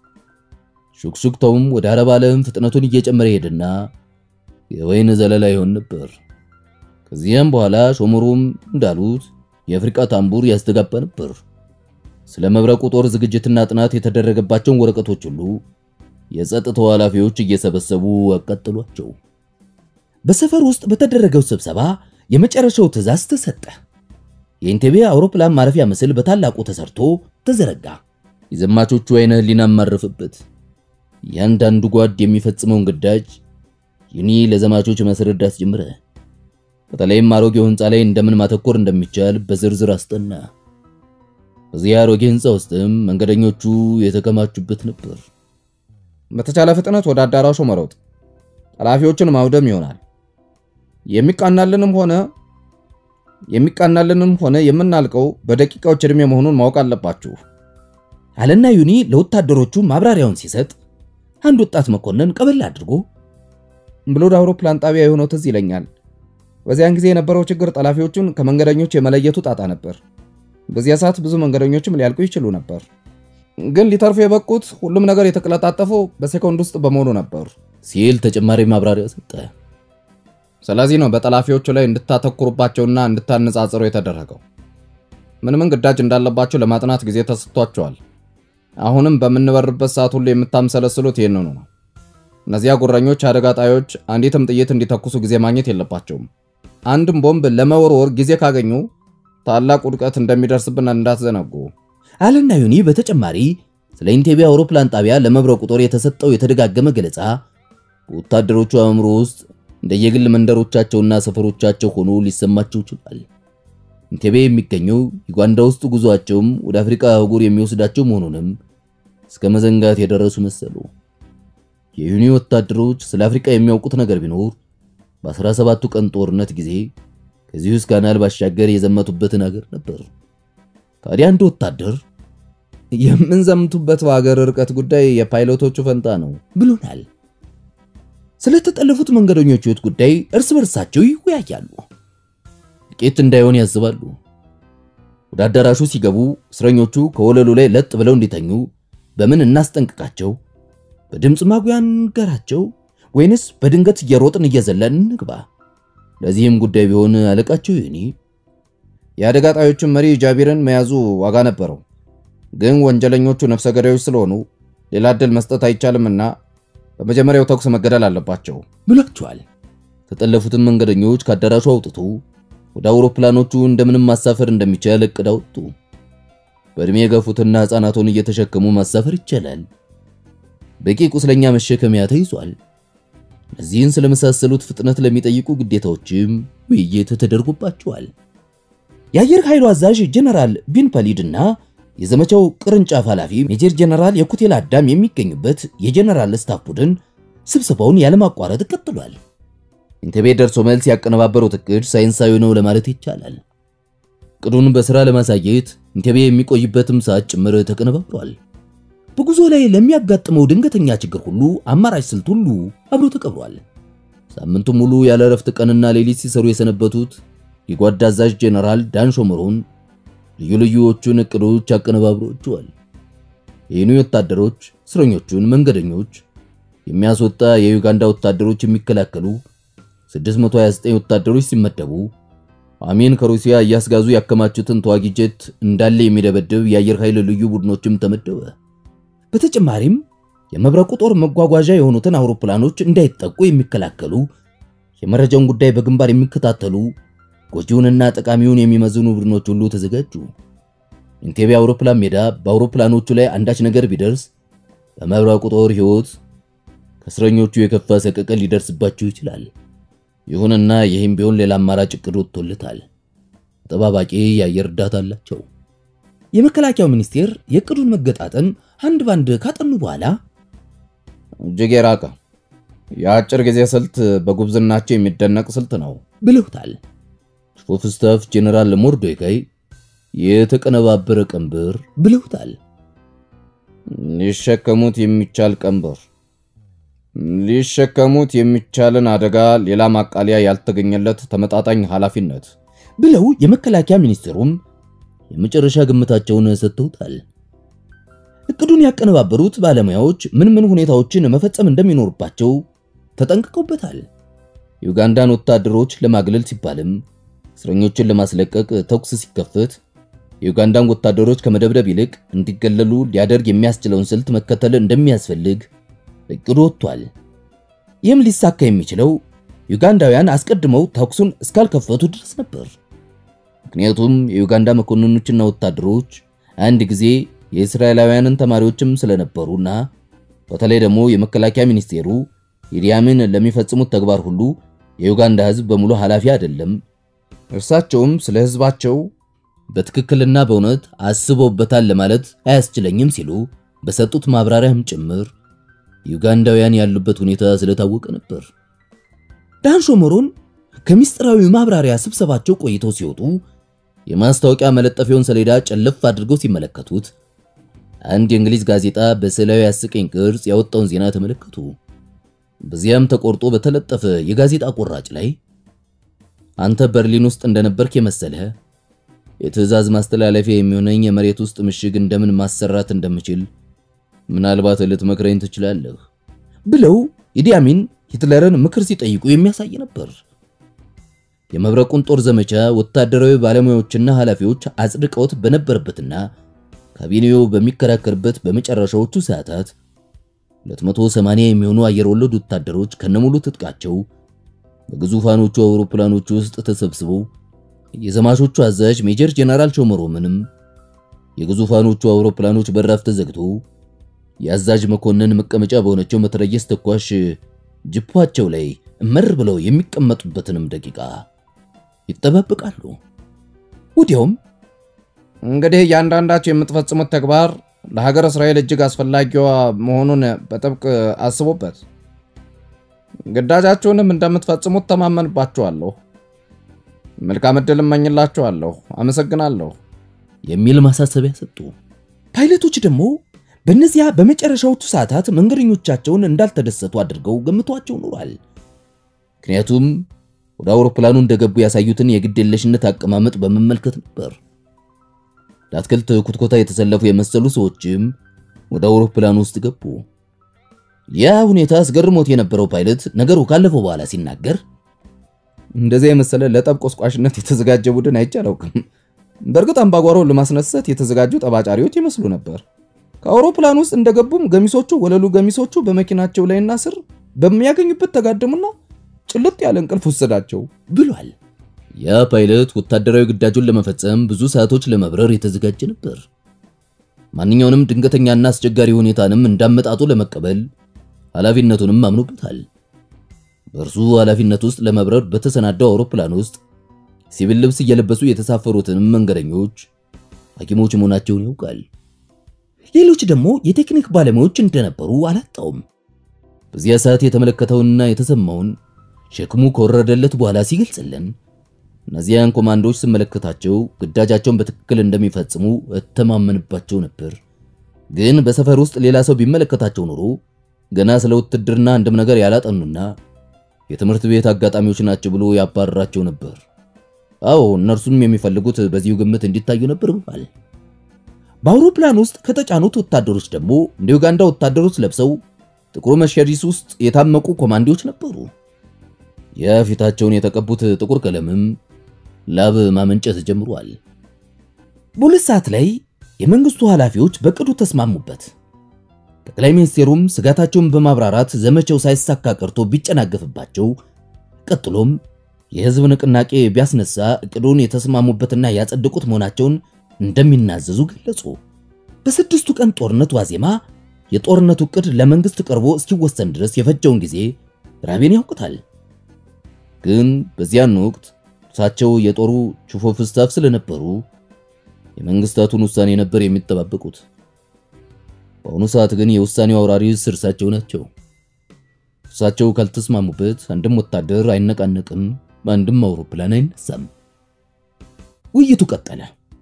ሹክሹክታውም ወደ አረብ ዓለም ፍጥነቱን እየጨመረ ሄድና የወይን ዘለላ ይሆን ነበር። ከዚያም በኋላ ሾመሩም እንዳሉት የአፍሪቃ ታምቡር ያስተጋባ ነበር። ስለ መብረቁ ጦር ዝግጅትና ጥናት የተደረገባቸውን ወረቀቶች ሁሉ የጸጥታው ኃላፊዎች እየሰበሰቡ አቃጠሏቸው። በሰፈር ውስጥ በተደረገው ስብሰባ የመጨረሻው ትዕዛዝ ተሰጠ። የኢንቴቤ አውሮፕላን ማረፊያ ምስል በታላቁ ተሰርቶ ተዘረጋ። የዘማቾቹ አይነ ህሊና ማረፈበት። እያንዳንዱ ጓድ የሚፈጽመውን ግዳጅ ዩኒ ለዘማቾች ማስረዳት ጀመረ። በተለይም አሮጌው ህንፃ ላይ እንደምን ማተኮር እንደሚቻል በዝርዝር አስጠና። በዚያ አሮጌ ህንፃ ውስጥም መንገደኞቹ የተከማቹበት ነበር። በተቻለ ፍጥነት ወደ አዳራሹ መሮጥ፣ ኃላፊዎችን ማውደም ይሆናል። የሚቃናልንም ሆነ የሚቃናልንም ሆነ የምናልቀው በደቂቃዎች ዕድሜ መሆኑን ማወቅ አለባችሁ አለና ዩኒ ለወታደሮቹ ማብራሪያውን ሲሰጥ አንድ ወጣት መኮንን ቀበል አድርጎ ብሎድ አውሮፕላን ጣቢያ የሆነው ትዝ ይለኛል። በዚያን ጊዜ የነበረው ችግር ጠላፊዎቹን ከመንገደኞች የመለየቱ ጣጣ ነበር። በዚያ ሰዓት ብዙ መንገደኞችም ሊያልቁ ይችሉ ነበር። ግን ሊተርፉ የበቁት ሁሉም ነገር የተቀለጣጠፈው በሴኮንድ ውስጥ በመሆኑ ነበር ሲል ተጨማሪ ማብራሪያ ሰጠ። ስለዚህ ነው በጠላፊዎቹ ላይ እንድታተኩሩባቸውና እንድታነጻጽሩ የተደረገው። ምን ምን ግዳጅ እንዳለባቸው ለማጥናት ጊዜ ተሰጥቷቸዋል። አሁንም በምንበርበት ሰዓት ሁሉ የምታምሰለስሉት ይህንኑ ነው። እነዚያ ጉረኞች አደጋ ጣዮች አንዲትም ጥይት እንዲተኩሱ ጊዜ ማግኘት የለባቸውም። አንድም ቦምብ ለመወርወር ጊዜ ካገኙ ታላቅ ውድቀት እንደሚደርስብን እንዳትዘነጉ አለና ዩኒ በተጨማሪ ስለ ኢንቴቤ አውሮፕላን ጣቢያ ለመብረቁ ጦር የተሰጠው የተደጋገመ ገለጻ በወታደሮቹ አእምሮ ውስጥ እንደየግል መንደሮቻቸውና ሰፈሮቻቸው ሆኖ ሊሰማቸው ችሏል። ኢንቴቤ የሚገኘው ዩጋንዳ ውስጥ ጉዟቸውም ወደ አፍሪካ አህጉር የሚወስዳቸው መሆኑንም እስከ መዘንጋት የደረሱ መሰሉ። የዩኒ ወታደሮች ስለ አፍሪካ የሚያውቁት ነገር ቢኖር በ17ቱ ቀን ጦርነት ጊዜ ከዚህ ውስጥ ካናል ባሻገር የዘመቱበትን ሀገር ነበር። ታዲያ አንድ ወታደር የምንዘምቱበት በሀገር ርቀት ጉዳይ የፓይሎቶቹ ፈንታ ነው ብሎናል። ስለተጠለፉት መንገደኞች ሕይወት ጉዳይ እርስ በርሳቸው ይወያያሉ። ጥቂት እንዳይሆን ያስባሉ። ወደ አዳራሹ ሲገቡ እስረኞቹ ከወለሉ ላይ ለጥ ብለው እንዲተኙ በምን እናስጠንቅቃቸው? በድምፅ ማጉያ እንገራቸው ወይንስ በድንገት እየሮጥን እየዘለን እንግባ? ለዚህም ጉዳይ ቢሆን አለቃቸው ይኒ የአደጋ ጣዮቹን መሪ ጃቢርን መያዙ ዋጋ ነበረው። ግን ወንጀለኞቹ ነፍሰ ገዳዮች ስለሆኑ ሌላ ዕድል መስጠት አይቻልምና በመጀመሪያው ተኩስ መገደል አለባቸው ብሏቸዋል። ተጠለፉትን መንገደኞች ከአዳራሹ አውጥቶ ወደ አውሮፕላኖቹ እንደምንም ማሳፈር እንደሚቻል እቅድ አወጡ። በእድሜ የገፉትና ሕፃናቱን እየተሸከሙ ማሳፈር ይቻላል። በቂ ቁስለኛ መሸከሚያ ተይዟል። እነዚህን ስለመሳሰሉት ፍጥነት ለሚጠይቁ ግዴታዎችም ውይይት ተደርጎባቸዋል። የአየር ኃይሉ አዛዥ ጀነራል ቢን ፐሊድ እና የዘመቻው ቅርንጫፍ ኃላፊ ሜጀር ጀነራል የኩቴል አዳም የሚገኙበት የጀነራል ስታፍ ቡድን ስብሰባውን ያለማቋረጥ ቀጥሏል። ኢንቴቤ ደርሶ መልስ ያቀነባበሩት እቅድ ሳይንሳዊ ነው ለማለት ይቻላል። እቅዱን በሥራ ለማሳየት ኢንቴቤ የሚቆይበትም ሰዓት ጭምር ተቀነባብሯል። በጉዞ ላይ ለሚያጋጥመው ድንገተኛ ችግር ሁሉ አማራጭ ስልት ሁሉ አብሮ ተቀብሯል። ሳምንቱን ሙሉ ያለ እረፍት ቀንና ሌሊት ሲሰሩ የሰነበቱት የጓድ አዛዥ ጄኔራል ዳን ሾመሮን ልዩ ልዩዎቹን እቅዶች አቀነባብሮቸዋል። የዩኒ ወታደሮች እስረኞቹን፣ መንገደኞች የሚያስወጣ የዩጋንዳ ወታደሮች የሚከላከሉ 629 ወታደሮች ሲመደቡ አሜን ከሩሲያ እያስጋዙ ያከማቹትን ተዋጊ ጄት እንዳለ የሚደበድብ የአየር ኃይል ልዩ ቡድኖችም ተመደበ። በተጨማሪም የመብረቁ ጦር መጓጓዣ የሆኑትን አውሮፕላኖች እንዳይጠቁ የሚከላከሉ የመረጃውን ጉዳይ በግንባር የሚከታተሉ ጎጂውንና ጠቃሚውን የሚመዝኑ ቡድኖች ሁሉ ተዘጋጁ። ኢንቴቤ አውሮፕላን ሜዳ በአውሮፕላኖቹ ላይ አንዳች ነገር ቢደርስ በመብረቁ ጦር ሕይወት ከእስረኞቹ የከፋ ሰቀቀን ሊደርስባቸው ይችላል። ይሁንና ይህም ቢሆን ሌላ አማራጭ እቅድ ወጥቶለታል። ተጠባባቂ የአየር እርዳታ አላቸው። የመከላከያው ሚኒስቴር የእቅዱን መገጣጠም አንድ ባንድ ካጠኑ በኋላ እጅግ የራቀ የአጭር ጊዜ ስልት በጉብዝናቸው የሚደነቅ ስልት ነው ብለውታል። ቺፍ ኦፍ ስታፍ ጄኔራል ሞርዶካይ የተቀነባበረ ቀንበር ብለውታል። ሊሸከሙት የሚቻል ቀንበር፣ ሊሸከሙት የሚቻልን አደጋ፣ ሌላ ማቃለያ ያልተገኘለት ተመጣጣኝ ኃላፊነት ብለው የመከላከያ ሚኒስቴሩም የመጨረሻ ግምታቸውን ሰጥተውታል። እቅዱን ያቀነባበሩት ባለሙያዎች ምን ምን ሁኔታዎችን መፈጸም እንደሚኖርባቸው ተጠንቅቀውበታል። የኡጋንዳን ወታደሮች ለማግለል ሲባልም እስረኞችን ለማስለቀቅ ተኩስ ሲከፈት የኡጋንዳን ወታደሮች ከመደብደብ ይልቅ እንዲገለሉ ሊያደርግ የሚያስችለውን ስልት መከተል እንደሚያስፈልግ እቅዱ ወጥቷል። ይህም ሊሳካ የሚችለው ዩጋንዳውያን አስቀድመው ተኩሱን እስካልከፈቱ ድረስ ነበር። ምክንያቱም የዩጋንዳ መኮንኖችና ወታደሮች አንድ ጊዜ የእስራኤላውያንን ተማሪዎችም ስለነበሩና በተለይ ደግሞ የመከላከያ ሚኒስቴሩ ኢዲ አሚን ለሚፈጽሙት ተግባር ሁሉ የዩጋንዳ ሕዝብ በሙሉ ኃላፊ አይደለም፣ እርሳቸውም ስለ ሕዝባቸው በትክክልና በእውነት አስበውበታል ለማለት አያስችለኝም ሲሉ በሰጡት ማብራሪያም ጭምር ዩጋንዳውያን ያሉበት ሁኔታ ስለታወቀ ነበር። ዳን ሾመሮን ከምስጢራዊ ማብራሪያ ስብሰባቸው ቆይተው ሲወጡ የማስታወቂያ መለጠፊያውን ሰሌዳ ጨለፍ አድርገው ሲመለከቱት አንድ የእንግሊዝ ጋዜጣ በስዕላዊ አስቀኝ ቅርጽ ያወጣውን ዜና ተመለከቱ። በዚያም ተቆርጦ በተለጠፈ የጋዜጣ ቆራጭ ላይ አንተ በርሊን ውስጥ እንደነበርክ የመሰለህ የትዕዛዝ ማስተላለፊያ የሚሆነኝ የመሬት ውስጥ ምሽግ እንደምን ማሰራት እንደምችል ምናልባት ልትመክረኝ ትችላለህ ብለው ኢዲ አሚን ሂትለርን ምክር ሲጠይቁ የሚያሳይ ነበር። የመብረቁን ጦር ዘመቻ ወታደራዊ ባለሙያዎችና ኃላፊዎች አጽድቀውት በነበረበትና ካቢኔው በሚከራከርበት በመጨረሻዎቹ ሰዓታት 280 የሚሆኑ አየር ወለድ ወታደሮች ከነሙሉ ትጥቃቸው በግዙፋኖቹ አውሮፕላኖች ውስጥ ተሰብስበው የዘማቾቹ አዛዥ ሜጀር ጄኔራል ቾመሮምንም የግዙፋኖቹ አውሮፕላኖች በራፍ ተዘግቶ የአዛዥ መኮንን መቀመጫ በሆነችው መትረየስ ተኳሽ ጅፓቸው ላይ እመር ብለው የሚቀመጡበትንም ደቂቃ ይጠባበቃሉ። ወዲያውም እንግዲህ እያንዳንዳቸው የምትፈጽሙት ተግባር ለሀገር እስራኤል እጅግ አስፈላጊዋ መሆኑን በጥብቅ አስቡበት። ግዳጃችሁንም እንደምትፈጽሙት ተማመንባችኋለሁ። መልካም ዕድል እመኝላችኋለሁ። አመሰግናለሁ የሚል ማሳሰቢያ ሰጡ። ፓይለቶች ደግሞ በእነዚያ በመጨረሻዎቹ ሰዓታት መንገደኞቻቸውን እንዳልተደሰቱ አድርገው ገምቷቸው ኖሯል። ምክንያቱም ወደ አውሮፕላኑ እንደገቡ ያሳዩትን የግድ የለሽነት አቀማመጥ በመመልከት ነበር። ለአትክልት ኩትኮታ የተሰለፉ የመሰሉ ሰዎችም ወደ አውሮፕላን ውስጥ ገቡ። ያ ሁኔታ አስገርሞት የነበረው ፓይለት ነገሩ ካለፈው በኋላ ሲናገር እንደዚያ የመሰለ ለጠብ ቆስቋሽነት የተዘጋጀ ቡድን አይቼ አላውቅም። በእርግጥ አምባጓሮውን ለማስነሳት የተዘጋጁ ጠባጫሪዎች ይመስሉ ነበር። ከአውሮፕላን ውስጥ እንደገቡም ገሚሶቹ ወለሉ ገሚሶቹ በመኪናቸው ላይና ስር በሚያገኙበት ተጋደሙና ጭልጥ ያለ እንቅልፍ ወሰዳቸው ብሏል። ያ ፓይለት ወታደራዊ ግዳጁን ለመፈጸም ብዙ ሰዓቶች ለመብረር የተዘጋጀ ነበር። ማንኛውንም ድንገተኛና አስቸጋሪ ሁኔታንም እንዳመጣጡ ለመቀበል ኃላፊነቱንም አምኖበታል። በእርሱ ኃላፊነት ውስጥ ለመብረር በተሰናዳው አውሮፕላን ውስጥ ሲቪል ልብስ እየለበሱ የተሳፈሩትንም መንገደኞች ሐኪሞች መሆናቸውን ያውቃል። ሌሎች ደግሞ የቴክኒክ ባለሙያዎች እንደነበሩ አላጣውም። በዚያ ሰዓት የተመለከተውንና የተሰማውን ሸክሙ ከወረደለት በኋላ ሲገልጽልን እነዚያን ኮማንዶዎች ስመለከታቸው ግዳጃቸውን በትክክል እንደሚፈጽሙ እተማመንባቸው ነበር። ግን በሰፈር ውስጥ ሌላ ሰው ቢመለከታቸው ኖሮ ገና ስለ ውትድርና አንድም ነገር ያላጠኑና የትምህርት ቤት አጋጣሚዎች ናቸው ብሎ ያባረራቸው ነበር። አዎ እነርሱም የሚፈልጉት በዚሁ ግምት እንዲታዩ ነበር ብሏል። በአውሮፕላን ውስጥ ከተጫኑት ወታደሮች ደግሞ እንደ ዩጋንዳ ወታደሮች ለብሰው ጥቁር መርሴዲስ ውስጥ የታመቁ ኮማንዶዎች ነበሩ። የፊታቸውን የተቀቡት ጥቁር ቀለምም ላብ ማመንጨት ጀምሯል። በሁለት ሰዓት ላይ የመንግስቱ ኃላፊዎች በቅዱ ተስማሙበት። ጠቅላይ ሚኒስቴሩም ስጋታቸውን በማብራራት ዘመቻው ሳይሳካ ቀርቶ ቢጨናገፍባቸው፣ ቀጥሎም የህዝብ ንቅናቄ ቢያስነሳ እቅዱን የተስማሙበትና ያጸደቁት መሆናቸውን እንደሚናዘዙ ገለጹ። በስድስቱ ቀን ጦርነት ዋዜማ የጦርነቱ እቅድ ለመንግስት ቀርቦ እስኪወሰን ድረስ የፈጀውን ጊዜ ራቤን ያውቁታል። ግን በዚያን ወቅት እርሳቸው የጦሩ ቺፍ ኦፍ ስታፍ ስለነበሩ የመንግስታቱን ውሳኔ ነበር የሚጠባበቁት። በአሁኑ ሰዓት ግን የውሳኔው አውራሪስ እርሳቸው ናቸው። እርሳቸው ካልተስማሙበት አንድም ወታደር አይነቃነቅም፣ አንድም አውሮፕላን አይነሳም። ውይይቱ ቀጠለ።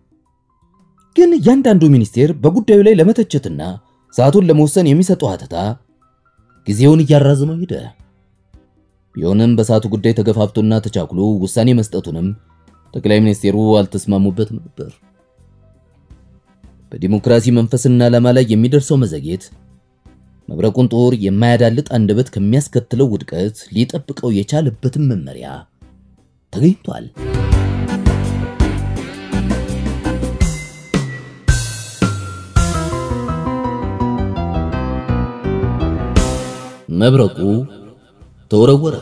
ግን እያንዳንዱ ሚኒስቴር በጉዳዩ ላይ ለመተቸትና ሰዓቱን ለመወሰን የሚሰጠው ሀተታ ጊዜውን እያራዘመው ሄደ። ቢሆንም በሰዓቱ ጉዳይ ተገፋፍቶና ተቻኩሎ ውሳኔ መስጠቱንም ጠቅላይ ሚኒስቴሩ አልተስማሙበትም ነበር። በዲሞክራሲ መንፈስና ዓላማ ላይ የሚደርሰው መዘግየት መብረቁን ጦር የማያዳልጥ አንደበት ከሚያስከትለው ውድቀት ሊጠብቀው የቻለበትን መመሪያ ተገኝቷል። መብረቁ ተወረወረ።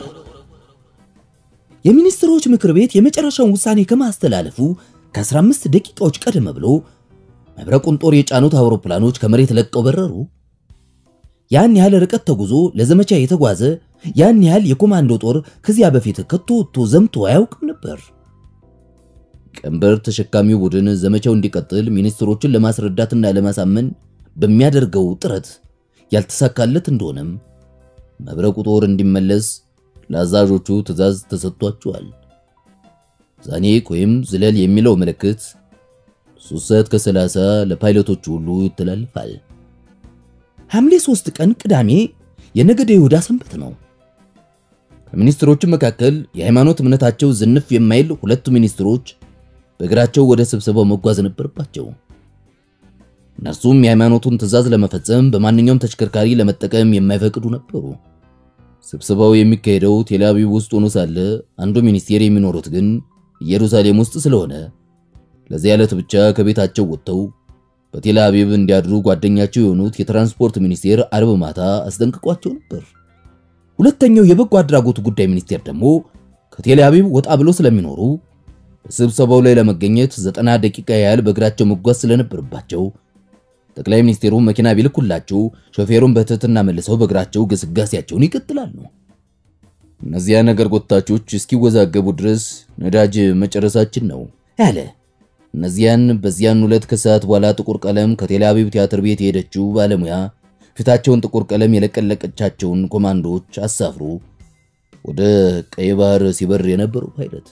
የሚኒስትሮች ምክር ቤት የመጨረሻውን ውሳኔ ከማስተላለፉ ከ15 ደቂቃዎች ቀደም ብሎ መብረቁን ጦር የጫኑት አውሮፕላኖች ከመሬት ለቀው በረሩ። ያን ያህል ርቀት ተጉዞ ለዘመቻ የተጓዘ ያን ያህል የኮማንዶ ጦር ከዚያ በፊት ከቶ ወጥቶ ዘምቶ አያውቅም ነበር። ቀንበር ተሸካሚው ቡድን ዘመቻው እንዲቀጥል ሚኒስትሮችን ለማስረዳትና ለማሳመን በሚያደርገው ጥረት ያልተሳካለት እንደሆነም መብረቁ ጦር እንዲመለስ ለአዛዦቹ ትዕዛዝ ተሰጥቷቸዋል። ዛኔክ ወይም ዝለል የሚለው ምልክት ሶስት ሰዓት ከሰላሳ ለፓይለቶቹ ሁሉ ይተላልፋል። ሐምሌ 3 ቀን ቅዳሜ የነገደ ይሁዳ ሰንበት ነው። ከሚኒስትሮቹ መካከል የሃይማኖት እምነታቸው ዝንፍ የማይል ሁለቱ ሚኒስትሮች በእግራቸው ወደ ስብሰባው መጓዝ ነበረባቸው። እነርሱም የሃይማኖቱን ትዕዛዝ ለመፈጸም በማንኛውም ተሽከርካሪ ለመጠቀም የማይፈቅዱ ነበሩ። ስብሰባው የሚካሄደው ቴል አቪቭ ውስጥ ሆኖ ሳለ አንዱ ሚኒስቴር የሚኖሩት ግን ኢየሩሳሌም ውስጥ ስለሆነ ለዚህ ዕለት ብቻ ከቤታቸው ወጥተው በቴል አቪቭ እንዲያድሩ ጓደኛቸው የሆኑት የትራንስፖርት ሚኒስቴር አርብ ማታ አስጠንቅቋቸው ነበር። ሁለተኛው የበጎ አድራጎት ጉዳይ ሚኒስቴር ደግሞ ከቴል አቪቭ ወጣ ብሎ ስለሚኖሩ በስብሰባው ላይ ለመገኘት ዘጠና ደቂቃ ያህል በእግራቸው መጓዝ ስለነበረባቸው ጠቅላይ ሚኒስቴሩ መኪና ቢልኩላቸው ሾፌሩን በትህትና መልሰው በእግራቸው ግስጋሴያቸውን ይቀጥላሉ። እነዚያ ነገር ጎታቾች እስኪወዛገቡ ድረስ ነዳጅ መጨረሳችን ነው ያለ። እነዚያን በዚያን ሁለት ከሰዓት በኋላ ጥቁር ቀለም ከቴል አቪቭ ቲያትር ቤት የሄደችው ባለሙያ ፊታቸውን ጥቁር ቀለም የለቀለቀቻቸውን ኮማንዶዎች አሳፍሮ ወደ ቀይ ባህር ሲበር የነበረው ፓይለት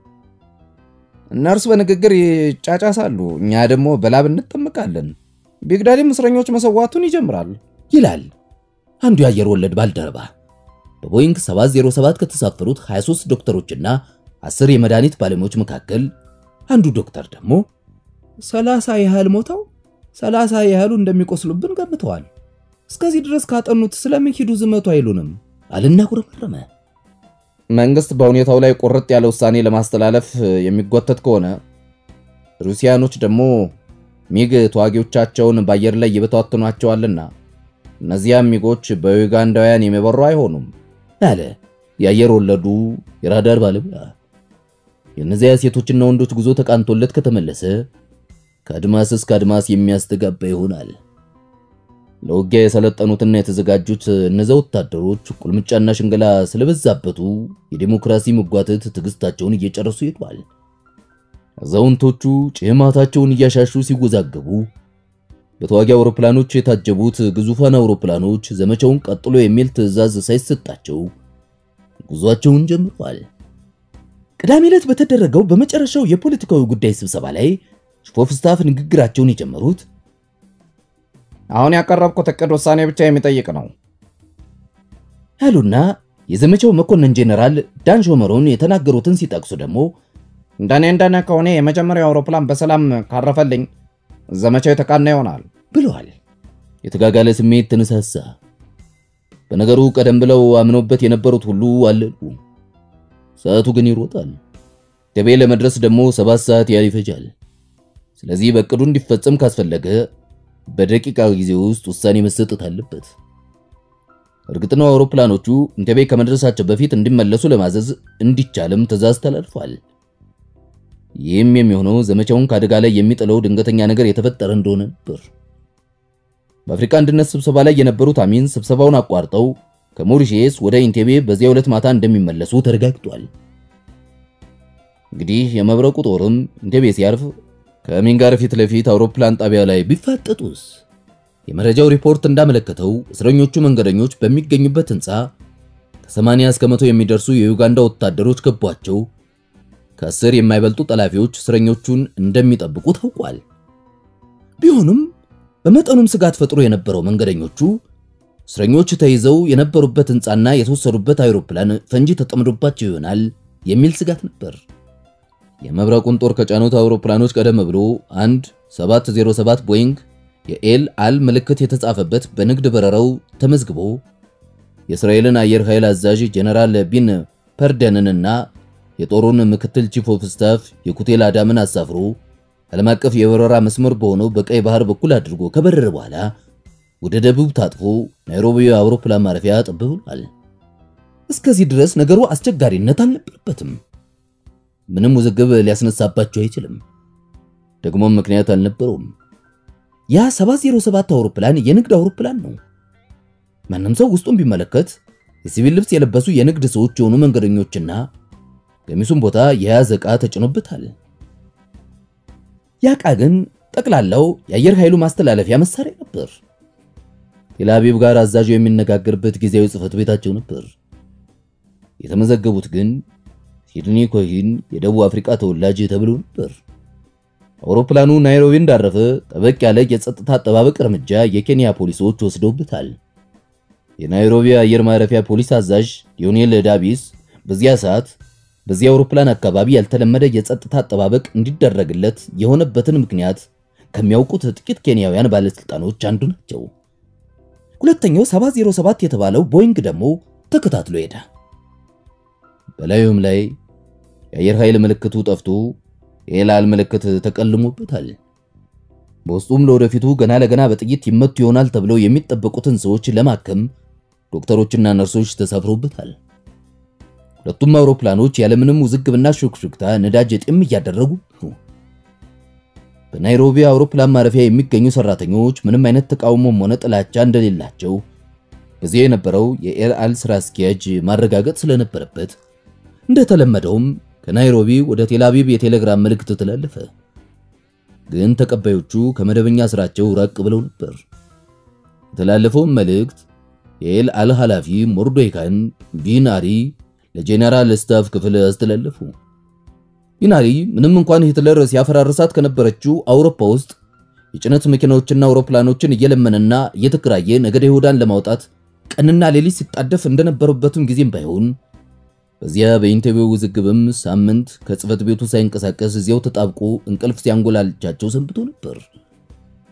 እነርሱ በንግግር ይጫጫሳሉ፣ እኛ ደግሞ በላብ እንጠምቃለን። ቢግዳዲም እስረኞች መሰዋቱን ይጀምራል ይላል አንዱ የአየር ወለድ ባልደረባ። በቦይንግ 707 ከተሳፈሩት 23 ዶክተሮችና 10 የመድኃኒት ባለሙያዎች መካከል አንዱ ዶክተር ደግሞ ሰላሳ ያህል ሞተው ሰላሳ ያህሉ እንደሚቆስሉብን ገምተዋል። እስከዚህ ድረስ ካጠኑት ስለምን ሂዱ ዝመቱ አይሉንም አልና ጉረመረመ። መንግስት በሁኔታው ላይ ቁርጥ ያለ ውሳኔ ለማስተላለፍ የሚጓተት ከሆነ ሩሲያኖች ደግሞ ሚግ ተዋጊዎቻቸውን በአየር ላይ ይበታትኗቸዋልና እነዚያም ሚጎች በዩጋንዳውያን የሚበሩ አይሆኑም አለ የአየር ወለዱ የራዳር ባለሙያ። የእነዚያ ሴቶችና ወንዶች ጉዞ ተቃንቶለት ከተመለሰ ከአድማስ እስከ አድማስ የሚያስተጋባ ይሆናል። ለውጊያ የሰለጠኑትና የተዘጋጁት እነዚያ ወታደሮች ቁልምጫና ሽንገላ ስለበዛበቱ የዴሞክራሲ መጓተት ትዕግስታቸውን እየጨረሱ ሄዷል። አዛውንቶቹ ጭማታቸውን እያሻሹ ሲወዛገቡ በተዋጊ አውሮፕላኖች የታጀቡት ግዙፋን አውሮፕላኖች ዘመቻውን ቀጥሎ የሚል ትዕዛዝ ሳይሰጣቸው ጉዟቸውን ጀምረዋል። ቅዳሜ ዕለት በተደረገው በመጨረሻው የፖለቲካዊ ጉዳይ ስብሰባ ላይ ቺፍ ስታፍ ንግግራቸውን የጀመሩት አሁን ያቀረብኩት እቅድ ውሳኔ ብቻ የሚጠይቅ ነው ያሉና የዘመቻው መኮንን ጄኔራል ዳን ሾመሮን የተናገሩትን ሲጠቅሱ ደግሞ እንደኔ እንደኔ ከሆነ የመጀመሪያው አውሮፕላን በሰላም ካረፈልኝ ዘመቻው የተቃና ይሆናል ብለዋል። የተጋጋለ ስሜት ተነሳሳ። በነገሩ ቀደም ብለው አምነውበት የነበሩት ሁሉ አለሉ። ሰዓቱ ግን ይሮጣል። ደቤ ለመድረስ ደግሞ ሰባት ሰዓት ያህል ይፈጃል። ስለዚህ በእቅዱ እንዲፈጸም ካስፈለገ በደቂቃ ጊዜ ውስጥ ውሳኔ መሰጠት አለበት። እርግጥ ነው አውሮፕላኖቹ እንተቤ ከመድረሳቸው በፊት እንዲመለሱ ለማዘዝ እንዲቻልም ትዕዛዝ ተላልፏል። ይህም የሚሆነው ዘመቻውን ከአደጋ ላይ የሚጥለው ድንገተኛ ነገር የተፈጠረ እንደሆነ ነበር። በአፍሪካ አንድነት ስብሰባ ላይ የነበሩት አሚን ስብሰባውን አቋርጠው ከሞሪሼስ ወደ ኢንቴቤ በዚያው ዕለት ማታ እንደሚመለሱ ተረጋግጧል። እንግዲህ የመብረቁ ጦርም ኢንቴቤ ሲያርፍ ከአሚን ጋር ፊት ለፊት አውሮፕላን ጣቢያ ላይ ቢፋጠጡስ? የመረጃው ሪፖርት እንዳመለከተው እስረኞቹ መንገደኞች በሚገኙበት ሕንፃ ከ80 እስከ መቶ የሚደርሱ የዩጋንዳ ወታደሮች ከቧቸው ከአስር የማይበልጡ ጠላፊዎች እስረኞቹን እንደሚጠብቁ ታውቋል። ቢሆንም በመጠኑም ስጋት ፈጥሮ የነበረው መንገደኞቹ እስረኞች ተይዘው የነበሩበት ሕንፃና የተወሰዱበት አይሮፕላን ፈንጂ ተጠምዶባቸው ይሆናል የሚል ስጋት ነበር። የመብረቁን ጦር ከጫኑት አውሮፕላኖች ቀደም ብሎ አንድ 707 ቦይንግ የኤል አል ምልክት የተጻፈበት በንግድ በረራው ተመዝግቦ የእስራኤልን አየር ኃይል አዛዥ ጀነራል ቢን ፐርደንንና የጦሩን ምክትል ቺፍ ኦፍ ስታፍ የኩቴል አዳምን አሳፍሮ ዓለም አቀፍ የበረራ መስመር በሆነው በቀይ ባህር በኩል አድርጎ ከበረረ በኋላ ወደ ደቡብ ታጥፎ ናይሮቢ አውሮፕላን ማረፊያ ጠብ ብሏል። እስከዚህ ድረስ ነገሩ አስቸጋሪነት አልነበረበትም። ምንም ውዝግብ ሊያስነሳባቸው አይችልም። ደግሞም ምክንያት አልነበረውም። ያ 707 አውሮፕላን የንግድ አውሮፕላን ነው። ማንም ሰው ውስጡን ቢመለከት የሲቪል ልብስ የለበሱ የንግድ ሰዎች የሆኑ መንገደኞችና ገሚሱን ቦታ የያዘ ዕቃ ተጭኖበታል። ያ ዕቃ ግን ጠቅላላው የአየር ኃይሉ ማስተላለፊያ መሳሪያ ነበር። ቴልአቪቭ ጋር አዛዡ የሚነጋገርበት ጊዜያዊ ጽሕፈት ቤታቸው ነበር። የተመዘገቡት ግን ሲድኒ ኮይን የደቡብ አፍሪካ ተወላጅ ተብሎ ነበር። አውሮፕላኑ ናይሮቢ እንዳረፈ ጠበቅ ያለ የጸጥታ አጠባበቅ እርምጃ የኬንያ ፖሊሶች ወስደውበታል። የናይሮቢ አየር ማረፊያ ፖሊስ አዛዥ ሊዮኔል ዳቢስ በዚያ ሰዓት በዚህ አውሮፕላን አካባቢ ያልተለመደ የጸጥታ አጠባበቅ እንዲደረግለት የሆነበትን ምክንያት ከሚያውቁት ጥቂት ኬንያውያን ባለስልጣኖች አንዱ ናቸው። ሁለተኛው 707 የተባለው ቦይንግ ደግሞ ተከታትሎ ሄደ። በላዩም ላይ የአየር ኃይል ምልክቱ ጠፍቶ የኤላል ምልክት ተቀልሞበታል። በውስጡም ለወደፊቱ ገና ለገና በጥይት ይመቱ ይሆናል ተብለው የሚጠበቁትን ሰዎች ለማከም ዶክተሮችና ነርሶች ተሳፍረውበታል። ሁለቱም አውሮፕላኖች ያለምንም ውዝግብና ሹክሹክታ ነዳጅ ጤም እያደረጉ ነው። በናይሮቢ አውሮፕላን ማረፊያ የሚገኙ ሰራተኞች ምንም አይነት ተቃውሞም ሆነ ጥላቻ እንደሌላቸው በዚያ የነበረው የኤልአል ስራ አስኪያጅ ማረጋገጥ ስለነበረበት እንደተለመደውም ከናይሮቢ ወደ ቴልአቪቭ የቴሌግራም መልእክት ተላለፈ። ግን ተቀባዮቹ ከመደበኛ ስራቸው ራቅ ብለው ነበር። የተላለፈውን መልእክት የኤልአል ኃላፊ ሞርዶይካን ቢናሪ ለጄኔራል ስታፍ ክፍል አስተላለፉ። ቢናሪ ምንም እንኳን ሂትለር ሲያፈራርሳት ከነበረችው አውሮፓ ውስጥ የጭነት መኪናዎችና አውሮፕላኖችን እየለመነና እየተከራየ ነገደ ይሁዳን ለማውጣት ቀንና ሌሊት ሲጣደፍ እንደነበረበትም ጊዜም ባይሆን በዚያ በኢንተርቪው ውዝግብም ሳምንት ከጽህፈት ቤቱ ሳይንቀሳቀስ እዚያው ተጣብቆ እንቅልፍ ሲያንጎላልቻቸው ሰንብቶ ነበር።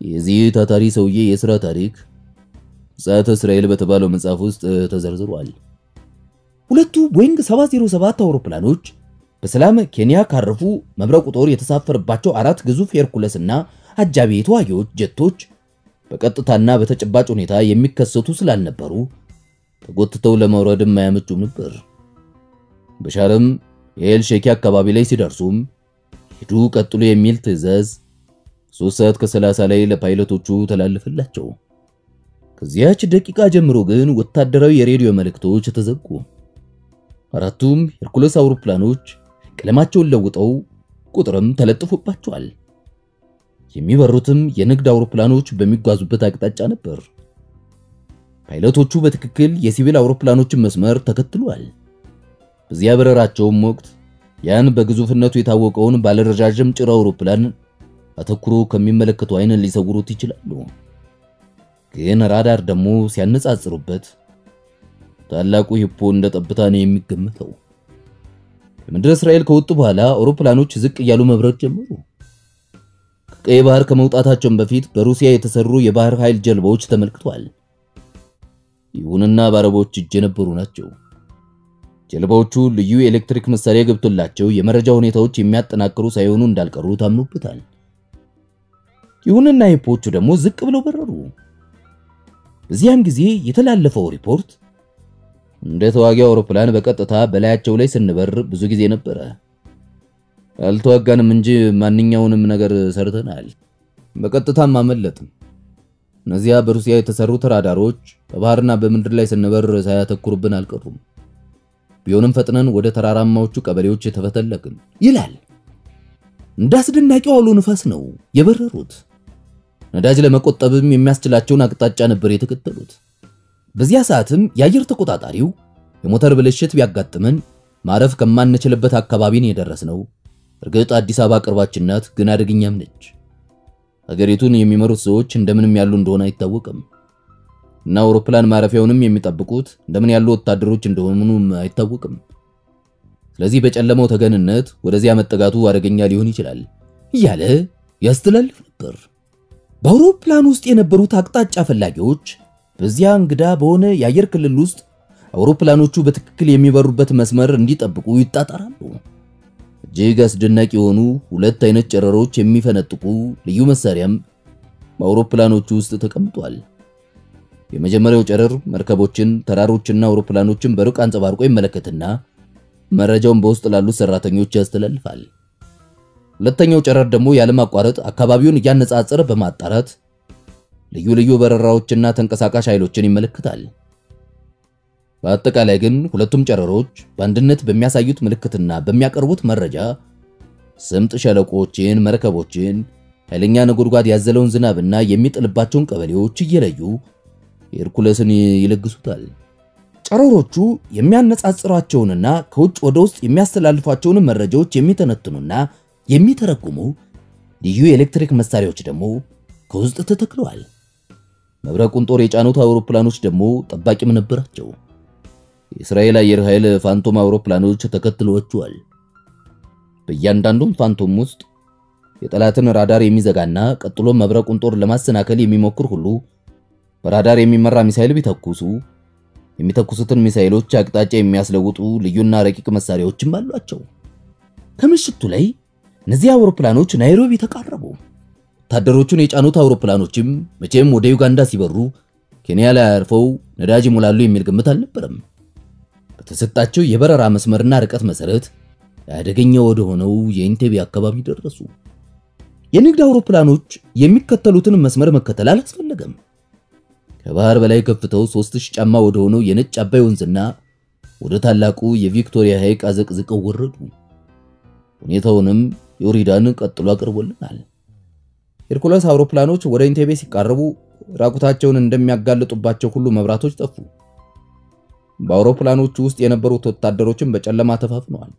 የዚህ ታታሪ ሰውዬ የሥራ ታሪክ ዛተ እስራኤል በተባለው መጽሐፍ ውስጥ ተዘርዝሯል። ሁለቱ ቦይንግ 707 አውሮፕላኖች በሰላም ኬንያ ካረፉ መብረቁ ጦር የተሳፈረባቸው አራት ግዙፍ ሄርኩለስ እና አጃቢ ተዋጊዎች ጀቶች በቀጥታና በተጨባጭ ሁኔታ የሚከሰቱ ስላልነበሩ ተጎትተው ለመውረድም አያመቹም ነበር። በሻርም የኤል ሼኪ አካባቢ ላይ ሲደርሱም ሂዱ ቀጥሎ የሚል ትዕዛዝ ሶስት ሰዓት ከ30 ላይ ለፓይለቶቹ ተላለፈላቸው። ከዚያች ደቂቃ ጀምሮ ግን ወታደራዊ የሬዲዮ መልእክቶች ተዘጉ። አራቱም ሄርኩለስ አውሮፕላኖች ቀለማቸውን ለውጠው ቁጥርም ተለጥፎባቸዋል። የሚበሩትም የንግድ አውሮፕላኖች በሚጓዙበት አቅጣጫ ነበር። ፓይለቶቹ በትክክል የሲቪል አውሮፕላኖችን መስመር ተከትሏል። በዚያ በረራቸውም ወቅት ያን በግዙፍነቱ የታወቀውን ባለረዣዥም ጭራ አውሮፕላን አተኩሮ ከሚመለከቱ አይን ሊሰውሩት ይችላሉ። ግን ራዳር ደግሞ ሲያነጻጽሩበት ታላቁ ሂፖ እንደ ጠብታ ነው የሚገመተው። ከምድረ እስራኤል ከወጡ በኋላ አውሮፕላኖች ዝቅ እያሉ መብረር ጀመሩ። ከቀይ ባህር ከመውጣታቸውን በፊት በሩሲያ የተሰሩ የባህር ኃይል ጀልባዎች ተመልክቷል። ይሁንና በአረቦች እጅ የነበሩ ናቸው። ጀልባዎቹ ልዩ የኤሌክትሪክ መሳሪያ ገብቶላቸው የመረጃ ሁኔታዎች የሚያጠናክሩ ሳይሆኑ እንዳልቀሩ ታምኖበታል። ይሁንና ሂፖቹ ደግሞ ዝቅ ብለው በረሩ። በዚያም ጊዜ የተላለፈው ሪፖርት እንደ ተዋጊ አውሮፕላን በቀጥታ በላያቸው ላይ ስንበር ብዙ ጊዜ ነበረ። አልተዋጋንም እንጂ ማንኛውንም ነገር ሰርተናል። በቀጥታም አመለጥም። እነዚያ በሩሲያ የተሰሩት ራዳሮች በባህርና በምድር ላይ ስንበር ሳያተኩሩብን አልቀሩም። ቢሆንም ፈጥነን ወደ ተራራማዎቹ ቀበሌዎች ተፈተለክን ይላል። እንደ አስደናቂው አውሎ ንፋስ ነው የበረሩት። ነዳጅ ለመቆጠብም የሚያስችላቸውን አቅጣጫ ነበር የተከተሉት። በዚያ ሰዓትም የአየር ተቆጣጣሪው የሞተር ብልሽት ቢያጋጥመን ማረፍ ከማንችልበት አካባቢን የደረስነው። እርግጥ አዲስ አበባ ቅርባችን ናት፣ ግን አደገኛም ነች። ሀገሪቱን የሚመሩት ሰዎች እንደምንም ያሉ እንደሆነ አይታወቅም እና አውሮፕላን ማረፊያውንም የሚጠብቁት እንደምን ያሉ ወታደሮች እንደሆኑም አይታወቅም። ስለዚህ በጨለማው ተገንነት ወደዚያ መጠጋቱ አደገኛ ሊሆን ይችላል እያለ ያስተላልፍ ነበር። በአውሮፕላን ውስጥ የነበሩት አቅጣጫ ፈላጊዎች በዚያ እንግዳ በሆነ የአየር ክልል ውስጥ አውሮፕላኖቹ በትክክል የሚበሩበት መስመር እንዲጠብቁ ይጣጣራሉ። እጅግ አስደናቂ የሆኑ ሁለት አይነት ጨረሮች የሚፈነጥቁ ልዩ መሳሪያም በአውሮፕላኖቹ ውስጥ ተቀምጧል። የመጀመሪያው ጨረር መርከቦችን፣ ተራሮችና አውሮፕላኖችን በሩቅ አንጸባርቆ ይመለከትና መረጃውን በውስጥ ላሉት ሰራተኞች ያስተላልፋል። ሁለተኛው ጨረር ደግሞ ያለማቋረጥ አካባቢውን እያነጻጸረ በማጣራት ልዩ ልዩ በረራዎችና ተንቀሳቃሽ ኃይሎችን ይመለከታል። በአጠቃላይ ግን ሁለቱም ጨረሮች በአንድነት በሚያሳዩት ምልክትና በሚያቀርቡት መረጃ ስምጥ ሸለቆዎችን፣ መርከቦችን፣ ኃይለኛ ነጎድጓድ ያዘለውን ዝናብና የሚጥልባቸውን ቀበሌዎች እየለዩ ሄርኩለስን ይለግሱታል። ጨረሮቹ የሚያነጻጽሯቸውንና ከውጭ ወደ ውስጥ የሚያስተላልፏቸውን መረጃዎች የሚተነትኑና የሚተረጉሙ ልዩ የኤሌክትሪክ መሳሪያዎች ደግሞ ከውስጥ ተተክለዋል። መብረቁን ጦር የጫኑት አውሮፕላኖች ደግሞ ጠባቂም ነበራቸው። የእስራኤል አየር ኃይል ፋንቶም አውሮፕላኖች ተከትለዋቸዋል። በእያንዳንዱም ፋንቶም ውስጥ የጠላትን ራዳር የሚዘጋና ቀጥሎ መብረቁን ጦር ለማሰናከል የሚሞክር ሁሉ በራዳር የሚመራ ሚሳኤል ቢተኩሱ የሚተኩሱትን ሚሳኤሎች አቅጣጫ የሚያስለውጡ ልዩና ረቂቅ መሳሪያዎችም አሏቸው። ከምሽቱ ላይ እነዚህ አውሮፕላኖች ናይሮቢ ተቃረቡ። ወታደሮቹን የጫኑት አውሮፕላኖችም መቼም ወደ ዩጋንዳ ሲበሩ ኬንያ ላይ አርፈው ነዳጅ ይሞላሉ የሚል ግምት አልነበረም። በተሰጣቸው የበረራ መስመርና ርቀት መሰረት አደገኛ ወደ ሆነው የኢንቴቤ አካባቢ ደረሱ። የንግድ አውሮፕላኖች የሚከተሉትን መስመር መከተል አላስፈለገም። ከባህር በላይ ከፍተው 3000 ጫማ ወደ ሆነው የነጭ አባይ ወንዝና ወደ ታላቁ የቪክቶሪያ ሐይቅ አዘቅዝቀው ወረዱ። ሁኔታውንም ዮሪዳን ቀጥሎ አቅርቦልናል። ሄርኩለስ አውሮፕላኖች ወደ ኢንቴቤ ሲቃረቡ ራቁታቸውን እንደሚያጋልጡባቸው ሁሉ መብራቶች ጠፉ። በአውሮፕላኖቹ ውስጥ የነበሩት ወታደሮችን በጨለማ ተፋፍነዋል።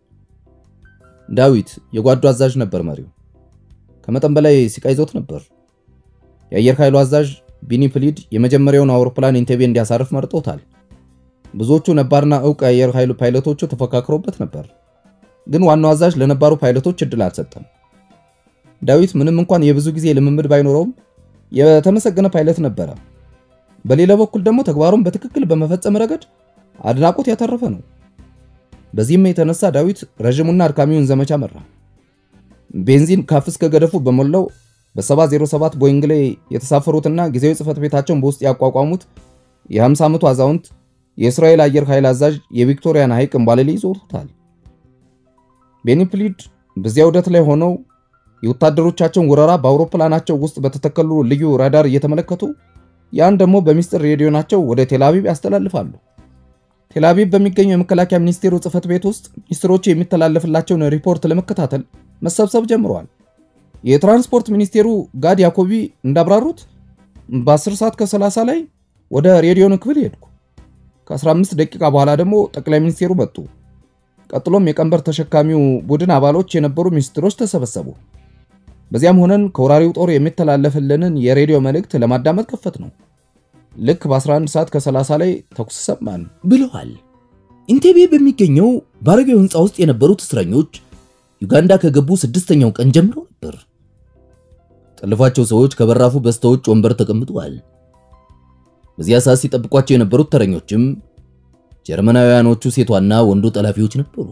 ዳዊት የጓዱ አዛዥ ነበር መሪው። ከመጠን በላይ ሲቃይዞት ነበር። የአየር ኃይሉ አዛዥ ቢኒ ፕሊድ የመጀመሪያውን አውሮፕላን ኢንቴቤ እንዲያሳርፍ መርጦታል። ብዙዎቹ ነባርና ዕውቅ የአየር ኃይሉ ፓይለቶቹ ተፎካክሮበት ነበር። ግን ዋናው አዛዥ ለነባሩ ፓይለቶች እድል አልሰጠም። ዳዊት ምንም እንኳን የብዙ ጊዜ ልምምድ ባይኖረውም የተመሰገነ ፓይለት ነበረ። በሌላ በኩል ደግሞ ተግባሩን በትክክል በመፈጸም ረገድ አድናቆት ያተረፈ ነው። በዚህም የተነሳ ዳዊት ረዥሙና አድካሚውን ዘመቻ መራ። ቤንዚን ካፍ እስከ ገደፉ በሞላው በ707 ቦይንግ ላይ የተሳፈሩትና ጊዜያዊ ጽሕፈት ቤታቸውን በውስጥ ያቋቋሙት የ50 ዓመቱ አዛውንት የእስራኤል አየር ኃይል አዛዥ የቪክቶሪያን ሐይቅ እምባሌ ይዞሩታል። ቤኒፕሊድ በዚያ ውደት ላይ ሆነው የወታደሮቻቸውን ወረራ በአውሮፕላናቸው ውስጥ በተተከሉ ልዩ ራዳር እየተመለከቱ ያን ደግሞ በሚስጥር ሬዲዮናቸው ወደ ቴልአቪቭ ያስተላልፋሉ። ቴልአቪቭ በሚገኘው የመከላከያ ሚኒስቴሩ ጽሕፈት ቤት ውስጥ ሚኒስትሮቹ የሚተላለፍላቸውን ሪፖርት ለመከታተል መሰብሰብ ጀምረዋል። የትራንስፖርት ሚኒስቴሩ ጋድ ያኮቢ እንዳብራሩት በ10 ሰዓት ከ30 ላይ ወደ ሬዲዮን ክፍል ሄድኩ። ከ15 ደቂቃ በኋላ ደግሞ ጠቅላይ ሚኒስቴሩ መጡ። ቀጥሎም የቀንበር ተሸካሚው ቡድን አባሎች የነበሩ ሚኒስትሮች ተሰበሰቡ። በዚያም ሆነን ከወራሪው ጦር የሚተላለፍልንን የሬዲዮ መልእክት ለማዳመጥ ከፈት ነው። ልክ በ11 ሰዓት ከ30 ላይ ተኩስ ሰማን ብለዋል። ኢንቴቤ በሚገኘው ባረጌው ሕንፃ ውስጥ የነበሩት እስረኞች ዩጋንዳ ከገቡ ስድስተኛው ቀን ጀምሮ ነበር። ጠለፏቸው ሰዎች ከበራፉ በስተውጭ ወንበር ተቀምጠዋል። በዚያ ሰዓት ሲጠብቋቸው የነበሩት ተረኞችም ጀርመናውያኖቹ ሴቷና ወንዱ ጠላፊዎች ነበሩ።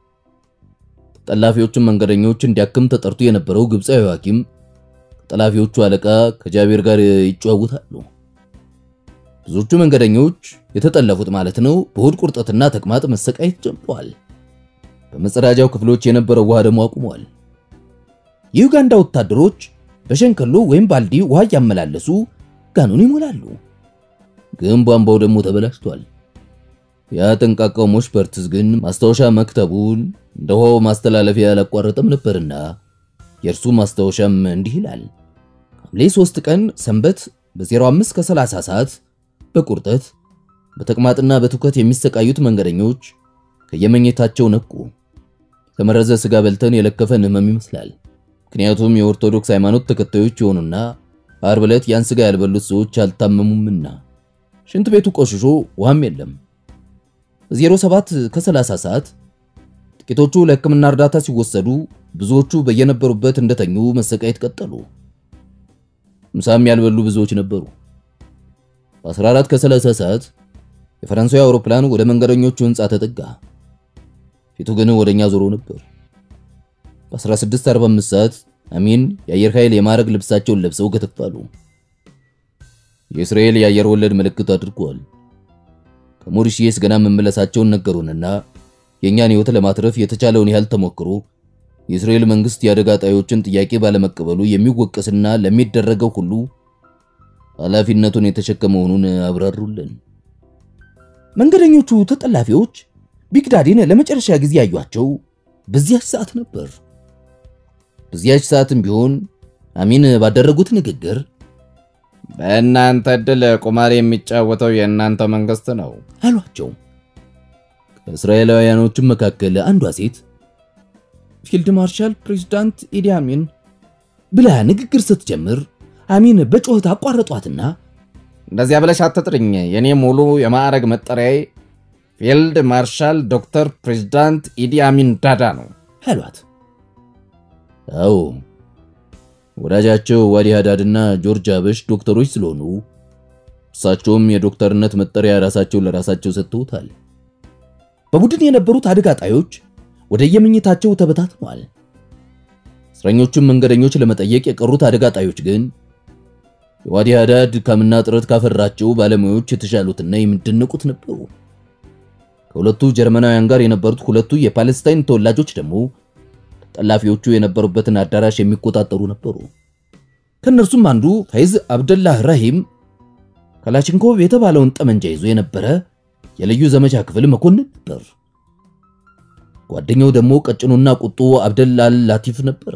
ጠላፊዎቹም መንገደኞች እንዲያክም ተጠርቶ የነበረው ግብፃዊ ሐኪም ከጠላፊዎቹ አለቃ ከጃቤር ጋር ይጨዋወታሉ። ብዙዎቹ መንገደኞች የተጠለፉት ማለት ነው በሆድ ቁርጠትና ተቅማጥ መሰቃየት ጀምረዋል። በመጸዳጃው ክፍሎች የነበረው ውሃ ደግሞ አቁመዋል። የዩጋንዳ ወታደሮች በሸንከሎ ወይም ባልዲ ውሃ እያመላለሱ ጋኑን ይሞላሉ። ግን ቧንቧው ደግሞ ተበላሽቷል። ያ ጠንቃቃው ሞሽፐርትስ ግን ማስታወሻ መክተቡን እንደ ውሃው ማስተላለፊያ አላቋረጠም ነበርና የእርሱ ማስታወሻም እንዲህ ይላል። ሐምሌ 3 ቀን ሰንበት በ05 ከ30 ሰዓት በቁርጠት በተቅማጥና በትውከት የሚሰቃዩት መንገደኞች ከየመኝታቸው ነቁ። የተመረዘ ስጋ በልተን የለከፈን ህመም ይመስላል። ምክንያቱም የኦርቶዶክስ ሃይማኖት ተከታዮች የሆኑና ዓርብ ዕለት ያን ስጋ ያልበሉት ሰዎች አልታመሙምና ሽንት ቤቱ ቆሽሾ ውሃም የለም። በ07 ከ30 ሰዓት ጥቂቶቹ ለሕክምና እርዳታ ሲወሰዱ፣ ብዙዎቹ በየነበሩበት እንደተኙ መሰቃየት ቀጠሉ። ምሳም ያልበሉ ብዙዎች ነበሩ። በ14 ከ30 ሰዓት የፈረንሳዊ አውሮፕላን ወደ መንገደኞቹ ህንፃ ተጠጋ። ፊቱ ግን ወደኛ ዞሮ ነበር። በ16:45 ሰዓት አሚን የአየር ኃይል የማዕረግ ልብሳቸውን ለብሰው ከተፋሉ። የእስራኤል የአየር ወለድ ምልክት አድርገዋል። ከሞሪሺየስ ገና መመለሳቸውን ነገሩንና የእኛን ህይወት ለማትረፍ የተቻለውን ያህል ተሞክሮ የእስራኤል መንግስት የአደጋ ጣዮችን ጥያቄ ባለመቀበሉ የሚወቀስና ለሚደረገው ሁሉ ኃላፊነቱን የተሸከመ መሆኑን አብራሩልን። መንገደኞቹ ተጠላፊዎች ቢግዳዲን ለመጨረሻ ጊዜ ያዩአቸው በዚያች ሰዓት ነበር። በዚያች ሰዓትም ቢሆን አሚን ባደረጉት ንግግር በእናንተ ዕድል ቁማር የሚጫወተው የእናንተ መንግስት ነው አሏቸው። ከእስራኤላውያኖችም መካከል አንዷ ሴት ፊልድ ማርሻል ፕሬዝዳንት ኢዲ አሚን ብላ ንግግር ስትጀምር አሚን በጩኸት አቋረጧትና እንደዚያ ብለሽ አትጥርኝ። የኔ ሙሉ የማዕረግ መጠሪያዬ ፊልድ ማርሻል ዶክተር ፕሬዝዳንት ኢዲ አሚን ዳዳ ነው አሏት። አዎ ወዳጃቸው ዋዲ ሃዳድና ጆርጅ አበሽ ዶክተሮች ስለሆኑ እርሳቸውም የዶክተርነት መጠሪያ ራሳቸው ለራሳቸው ሰጥተውታል። በቡድን የነበሩት አደጋ ጣዮች ወደ የመኝታቸው ተበታትነዋል። እስረኞቹን መንገደኞች ለመጠየቅ የቀሩት አደጋ ጣዮች ግን የዋዲ ሃዳድ ድካምና ጥረት ካፈራቸው ባለሙያዎች የተሻሉትና የሚደነቁት ነበሩ። ከሁለቱ ጀርመናውያን ጋር የነበሩት ሁለቱ የፓለስታይን ተወላጆች ደግሞ ጠላፊዎቹ የነበሩበትን አዳራሽ የሚቆጣጠሩ ነበሩ። ከእነርሱም አንዱ ፈይዝ አብደላህ ራሂም ካላሽንኮቭ የተባለውን ጠመንጃ ይዞ የነበረ የልዩ ዘመቻ ክፍል መኮንን ነበር። ጓደኛው ደግሞ ቀጭኑና ቁጡ አብደላል ላቲፍ ነበረ።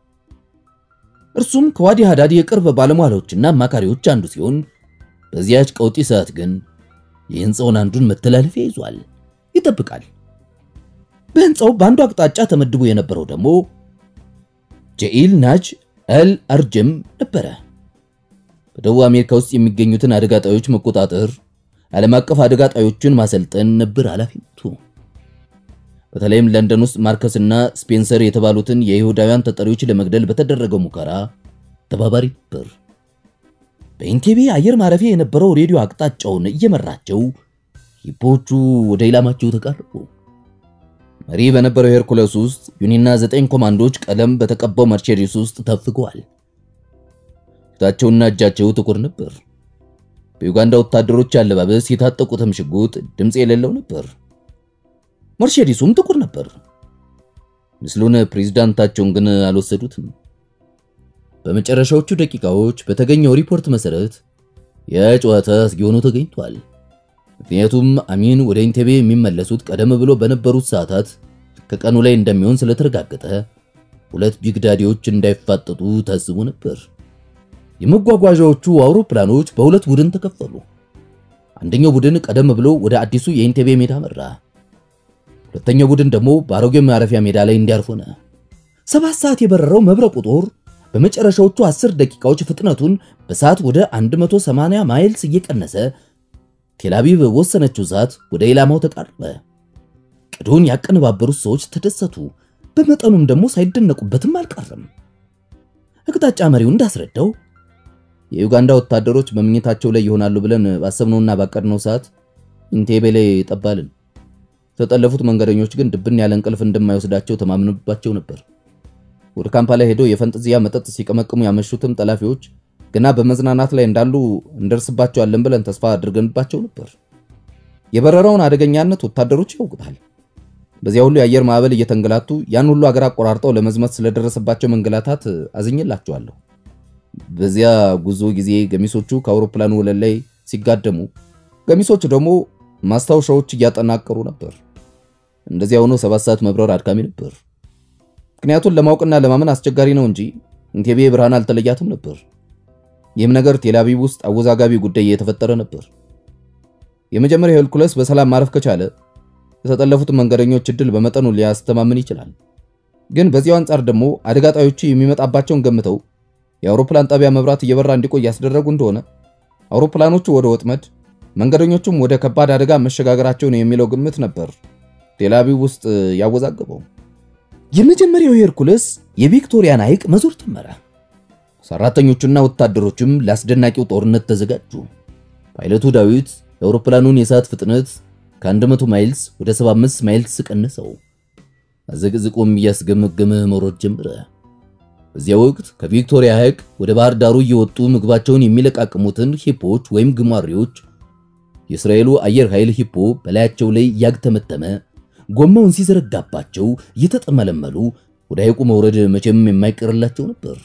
እርሱም ከዋዲ ሃዳድ የቅርብ ባለሟሎችና አማካሪዎች አንዱ ሲሆን በዚያች ቀውጢ ሰዓት ግን የህንፃውን አንዱን መተላለፊያ ይዟል፣ ይጠብቃል። በህንፃው በአንዱ አቅጣጫ ተመድቦ የነበረው ደግሞ ጀኢል ናጅ አል አርጀም ነበረ። በደቡብ አሜሪካ ውስጥ የሚገኙትን አደጋ ጣዮች መቆጣጠር፣ ዓለም አቀፍ አደጋ ጣዮችን ማሰልጠን ነበር ኃላፊነቱ። በተለይም ለንደን ውስጥ ማርከስና ስፔንሰር የተባሉትን የይሁዳውያን ተጠሪዎች ለመግደል በተደረገው ሙከራ ተባባሪ ነበር። በኢንቴቤ አየር ማረፊያ የነበረው ሬዲዮ አቅጣጫውን እየመራቸው ሂፖቹ ወደ ኢላማቸው ተቃረቡ። መሪ በነበረው ሄርኩለስ ውስጥ ዩኒና ዘጠኝ ኮማንዶች ቀለም በተቀባው መርቼዲስ ውስጥ ተፍገዋል። ፊታቸውና እጃቸው ጥቁር ነበር። በዩጋንዳ ወታደሮች አለባበስ የታጠቁትም ሽጉጥ ድምፅ የሌለው ነበር። መርቼዲሱም ጥቁር ነበር። ምስሉን ፕሬዝዳንታቸውን ግን አልወሰዱትም። በመጨረሻዎቹ ደቂቃዎች በተገኘው ሪፖርት መሰረት የጨዋታ አስጊ ሆኖ ተገኝቷል። ምክንያቱም አሚን ወደ ኢንቴቤ የሚመለሱት ቀደም ብሎ በነበሩት ሰዓታት ከቀኑ ላይ እንደሚሆን ስለተረጋገጠ ሁለት ቢግዳዲዎች እንዳይፋጠጡ ታስቦ ነበር። የመጓጓዣዎቹ አውሮፕላኖች በሁለት ቡድን ተከፈሉ። አንደኛው ቡድን ቀደም ብሎ ወደ አዲሱ የኢንቴቤ ሜዳ መራ። ሁለተኛው ቡድን ደግሞ በአሮጌው ማረፊያ ሜዳ ላይ እንዲያርፍ ሆነ። ሰባት ሰዓት የበረረው መብረቁ ጦር በመጨረሻዎቹ 10 ደቂቃዎች ፍጥነቱን በሰዓት ወደ 180 ማይልስ እየቀነሰ ቴልአቪቭ በወሰነችው ሰዓት ወደ ኢላማው ተቃረበ። ቅዱን ያቀነባበሩት ሰዎች ተደሰቱ፣ በመጠኑም ደግሞ ሳይደነቁበትም አልቀረም። አቅጣጫ መሪው እንዳስረዳው የዩጋንዳ ወታደሮች በመኝታቸው ላይ ይሆናሉ ብለን ባሰብነውና ባቀድነው ሰዓት ኢንቴቤ ላይ ጠባልን። የተጠለፉት መንገደኞች ግን ድብን ያለ እንቅልፍ እንደማይወስዳቸው ተማምንባቸው ነበር። ወደ ካምፓላ ሄደው የፈንጠዚያ መጠጥ ሲቀመቅሙ ያመሹትም ጠላፊዎች ገና በመዝናናት ላይ እንዳሉ እንደርስባቸዋለን ብለን ተስፋ አድርገንባቸው ነበር። የበረራውን አደገኛነት ወታደሮች ያውቁታል። በዚያ ሁሉ የአየር ማዕበል እየተንገላቱ ያን ሁሉ አገር አቆራርጠው ለመዝመት ስለደረሰባቸው መንገላታት አዝኝላቸዋለሁ። በዚያ ጉዞ ጊዜ ገሚሶቹ ከአውሮፕላኑ ወለል ላይ ሲጋደሙ፣ ገሚሶቹ ደግሞ ማስታወሻዎች እያጠናቀሩ ነበር። እንደዚያ ሆኖ ሰባት ሰዓት መብረር አድካሚ ነበር። ምክንያቱን ለማወቅና ለማመን አስቸጋሪ ነው እንጂ ኢንቴቤ ብርሃን አልተለያትም ነበር። ይህም ነገር ቴልአቪቭ ውስጥ አወዛጋቢ ጉዳይ የተፈጠረ ነበር። የመጀመሪያው ሄርኩለስ በሰላም ማረፍ ከቻለ የተጠለፉትን መንገደኞች እድል በመጠኑ ሊያስተማምን ይችላል። ግን በዚያው አንጻር ደግሞ አደጋ ጣዮቹ የሚመጣባቸውን ገምተው የአውሮፕላን ጣቢያ መብራት እየበራ እንዲቆይ ያስደረጉ እንደሆነ አውሮፕላኖቹ ወደ ወጥመድ፣ መንገደኞቹም ወደ ከባድ አደጋ መሸጋገራቸውን የሚለው ግምት ነበር ቴልአቪቭ ውስጥ ያወዛገበው። የመጀመሪያው ሄርኩለስ የቪክቶሪያን ሐይቅ መዞር ጀመረ። ሰራተኞቹና ወታደሮችም ለአስደናቂው ጦርነት ተዘጋጁ። ፓይለቱ ዳዊት የአውሮፕላኑን የሰዓት ፍጥነት ከ100 ማይልስ ወደ 75 ማይልስ ቀነሰው። አዘቅዝቆም እያስገመገመ መውረድ ጀመረ። በዚያ ወቅት ከቪክቶሪያ ሐይቅ ወደ ባህር ዳሩ እየወጡ ምግባቸውን የሚለቃቅሙትን ሂፖዎች ወይም ግማሬዎች የእስራኤሉ አየር ኃይል ሂፖ በላያቸው ላይ እያግተመተመ ጎማውን ሲዘረጋባቸው እየተጠመለመሉ ወደ ሐይቁ መውረድ መቼም የማይቀርላቸው ነበር።